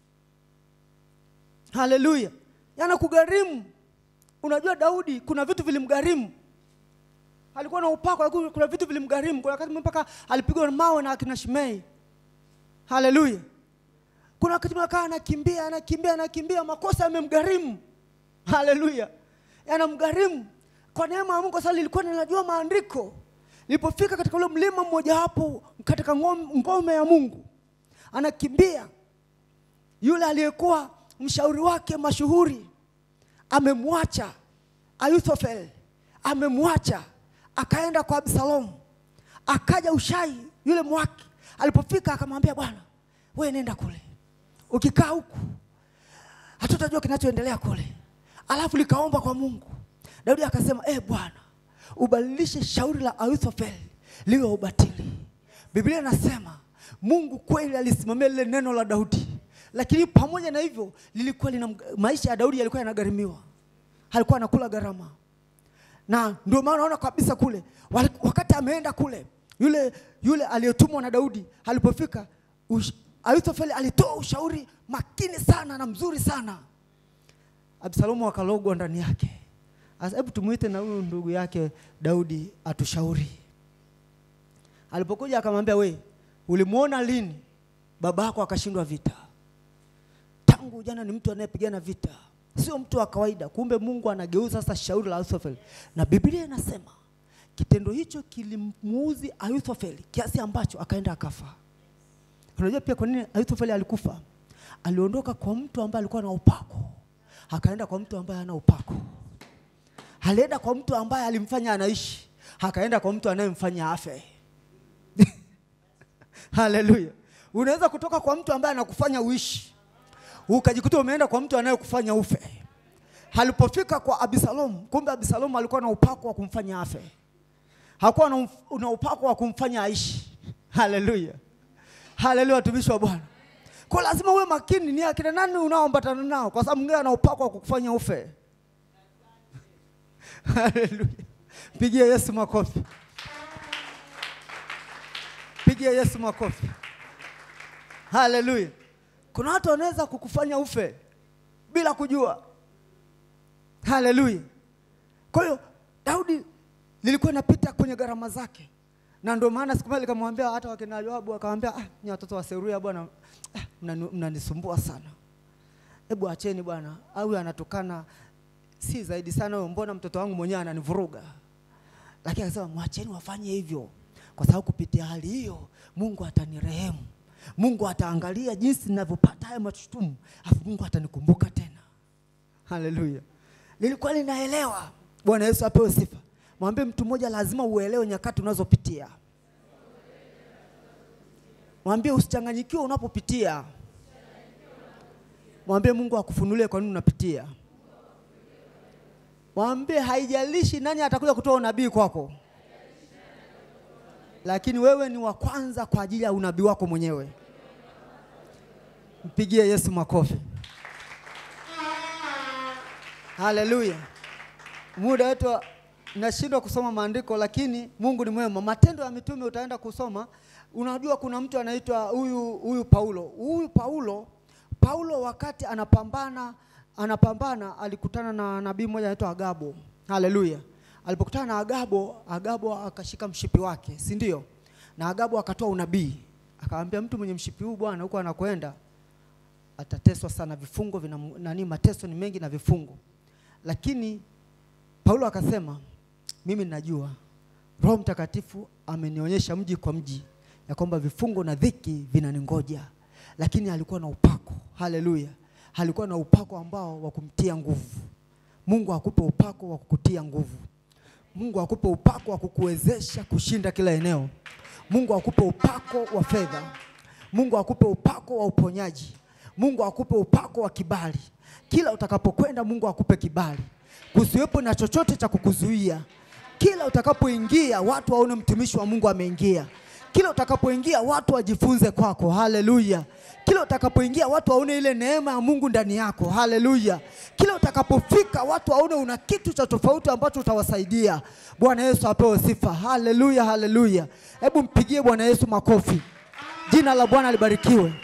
Haleluya, yanakugharimu. Unajua Daudi kuna vitu vilimgharimu alikuwa na upako, lakini kuna vitu vilimgharimu. Kuna wakati mpaka alipigwa na mawe na akina Shimei. Haleluya! Kuna wakati mpaka anakimbia anakimbia anakimbia, makosa yamemgharimu. Haleluya, yanamgharimu kwa neema ya Mungu. Sasa lilikuwa ninajua maandiko, Ilipofika katika ule mlima mmojawapo katika ngom- ngome ya Mungu, anakimbia yule aliyekuwa mshauri wake mashuhuri amemwacha Ahithofeli, amemwacha akaenda kwa Absalomu. Akaja Ushai yule mwaki, alipofika akamwambia, bwana wewe nenda kule, ukikaa huku hatutajua kinachoendelea kule. Alafu likaomba kwa Mungu. Daudi akasema, eh Bwana, ubadilishe shauri la Ahithofeli liwe ubatili. Biblia inasema Mungu kweli alisimamia lile neno la Daudi, lakini pamoja na hivyo lilikuwa lina maisha ya Daudi yalikuwa yanagharimiwa, alikuwa anakula gharama na ndio maana unaona kabisa kule wali- wakati ameenda kule yule yule aliyetumwa na Daudi alipofika ush- Ahithofeli alitoa ushauri makini sana na mzuri sana. Absalomu akalogwa ndani yake. Sasa hebu tumuite na huyu ndugu yake Daudi atushauri. Alipokuja akamwambia, we ulimwona lini baba yako akashindwa vita? Tangu jana ni mtu anayepigana vita, sio mtu wa kawaida. Kumbe Mungu anageuza sasa shauri la Ahithofeli, na Biblia inasema kitendo hicho kilimuuzi Ahithofeli kiasi ambacho akaenda akafa. Unajua pia kwa nini Ahithofeli alikufa? Aliondoka kwa mtu ambaye alikuwa na upako, akaenda kwa mtu ambaye hana upako. Alienda kwa mtu ambaye alimfanya anaishi, akaenda kwa mtu anayemfanya afe. Haleluya! Unaweza kutoka kwa mtu ambaye anakufanya uishi, ukajikuta umeenda kwa mtu anayekufanya ufe. Alipofika kwa Abisalomu, kumbe Abisalomu alikuwa na upako wa kumfanya afe, hakuwa na, umf- na upako wa kumfanya aishi. Haleluya! Haleluya, watumishi wa Bwana. Kwa lazima uwe makini, ni akina nani unaoambatana nao, kwa sababu mwingine ana upako wa kukufanya ufe. Haleluya, pigia Yesu makofi, pigia Yesu makofi. Haleluya. Kuna watu wanaweza kukufanya ufe bila kujua. Haleluya. Kwa hiyo Daudi lilikuwa inapita kwenye gharama zake, na ndio maana siku moja nikamwambia hata wakina Yoabu, akamwambia ah, ni watoto wa Seruya bwana, ah, mnani- mnanisumbua sana, hebu acheni bwana, au anatukana si zaidi sana huyo, mbona mtoto wangu mwenyewe ananivuruga? Lakini akasema mwacheni wafanye hivyo, kwa sababu kupitia hali hiyo Mungu atanirehemu, Mungu ataangalia jinsi ninavyopata haya mashutumu, afu Mungu atanikumbuka tena. Haleluya, lilikuwa linaelewa. Bwana Yesu apewe sifa. Mwambie mtu mmoja, lazima uelewe nyakati unazopitia. Mwambie usichanganyikiwe unapopitia. Mwambie Mungu akufunulie kwa nini unapitia. Mwambie haijalishi nani atakuja kutoa unabii kwako, lakini wewe ni wa kwanza kwa ajili ya unabii wako mwenyewe. Mpigie Yesu makofi. Haleluya. Muda wetu wa- nashindwa kusoma maandiko, lakini Mungu ni mwema. Matendo ya Mitume utaenda kusoma, unajua kuna mtu anaitwa huyu huyu Paulo. Huyu Paulo, Paulo wakati anapambana anapambana alikutana na nabii mmoja anaitwa Agabo. Haleluya. Alipokutana na Agabo, Agabo akashika mshipi wake, si ndio? Na Agabo akatoa unabii, akamwambia mtu mwenye mshipi huu bwana, huko anakwenda atateswa sana, vifungo vina nani, mateso ni mengi na vifungo. Lakini Paulo akasema, mimi ninajua Roho Mtakatifu amenionyesha mji kwa mji ya kwamba vifungo na dhiki vinaningoja, lakini alikuwa na upako. Haleluya, alikuwa na upako ambao wa kumtia nguvu. Mungu akupe upako wa kukutia nguvu. Mungu akupe upako wa kukuwezesha kushinda kila eneo. Mungu akupe upako wa fedha. Mungu akupe upako wa uponyaji. Mungu akupe upako wa kibali. Kila utakapokwenda, Mungu akupe kibali, kusiwepo na chochote cha kukuzuia. Kila utakapoingia, watu waone mtumishi wa Mungu ameingia. Kila utakapoingia, watu wajifunze kwako. Haleluya. Kila utakapoingia, watu waone ile neema ya Mungu ndani yako. Haleluya. Kila utakapofika, watu waone una kitu cha tofauti ambacho utawasaidia. Bwana Yesu apewe sifa. Haleluya, haleluya. Hebu mpigie Bwana Yesu makofi. Jina la Bwana libarikiwe.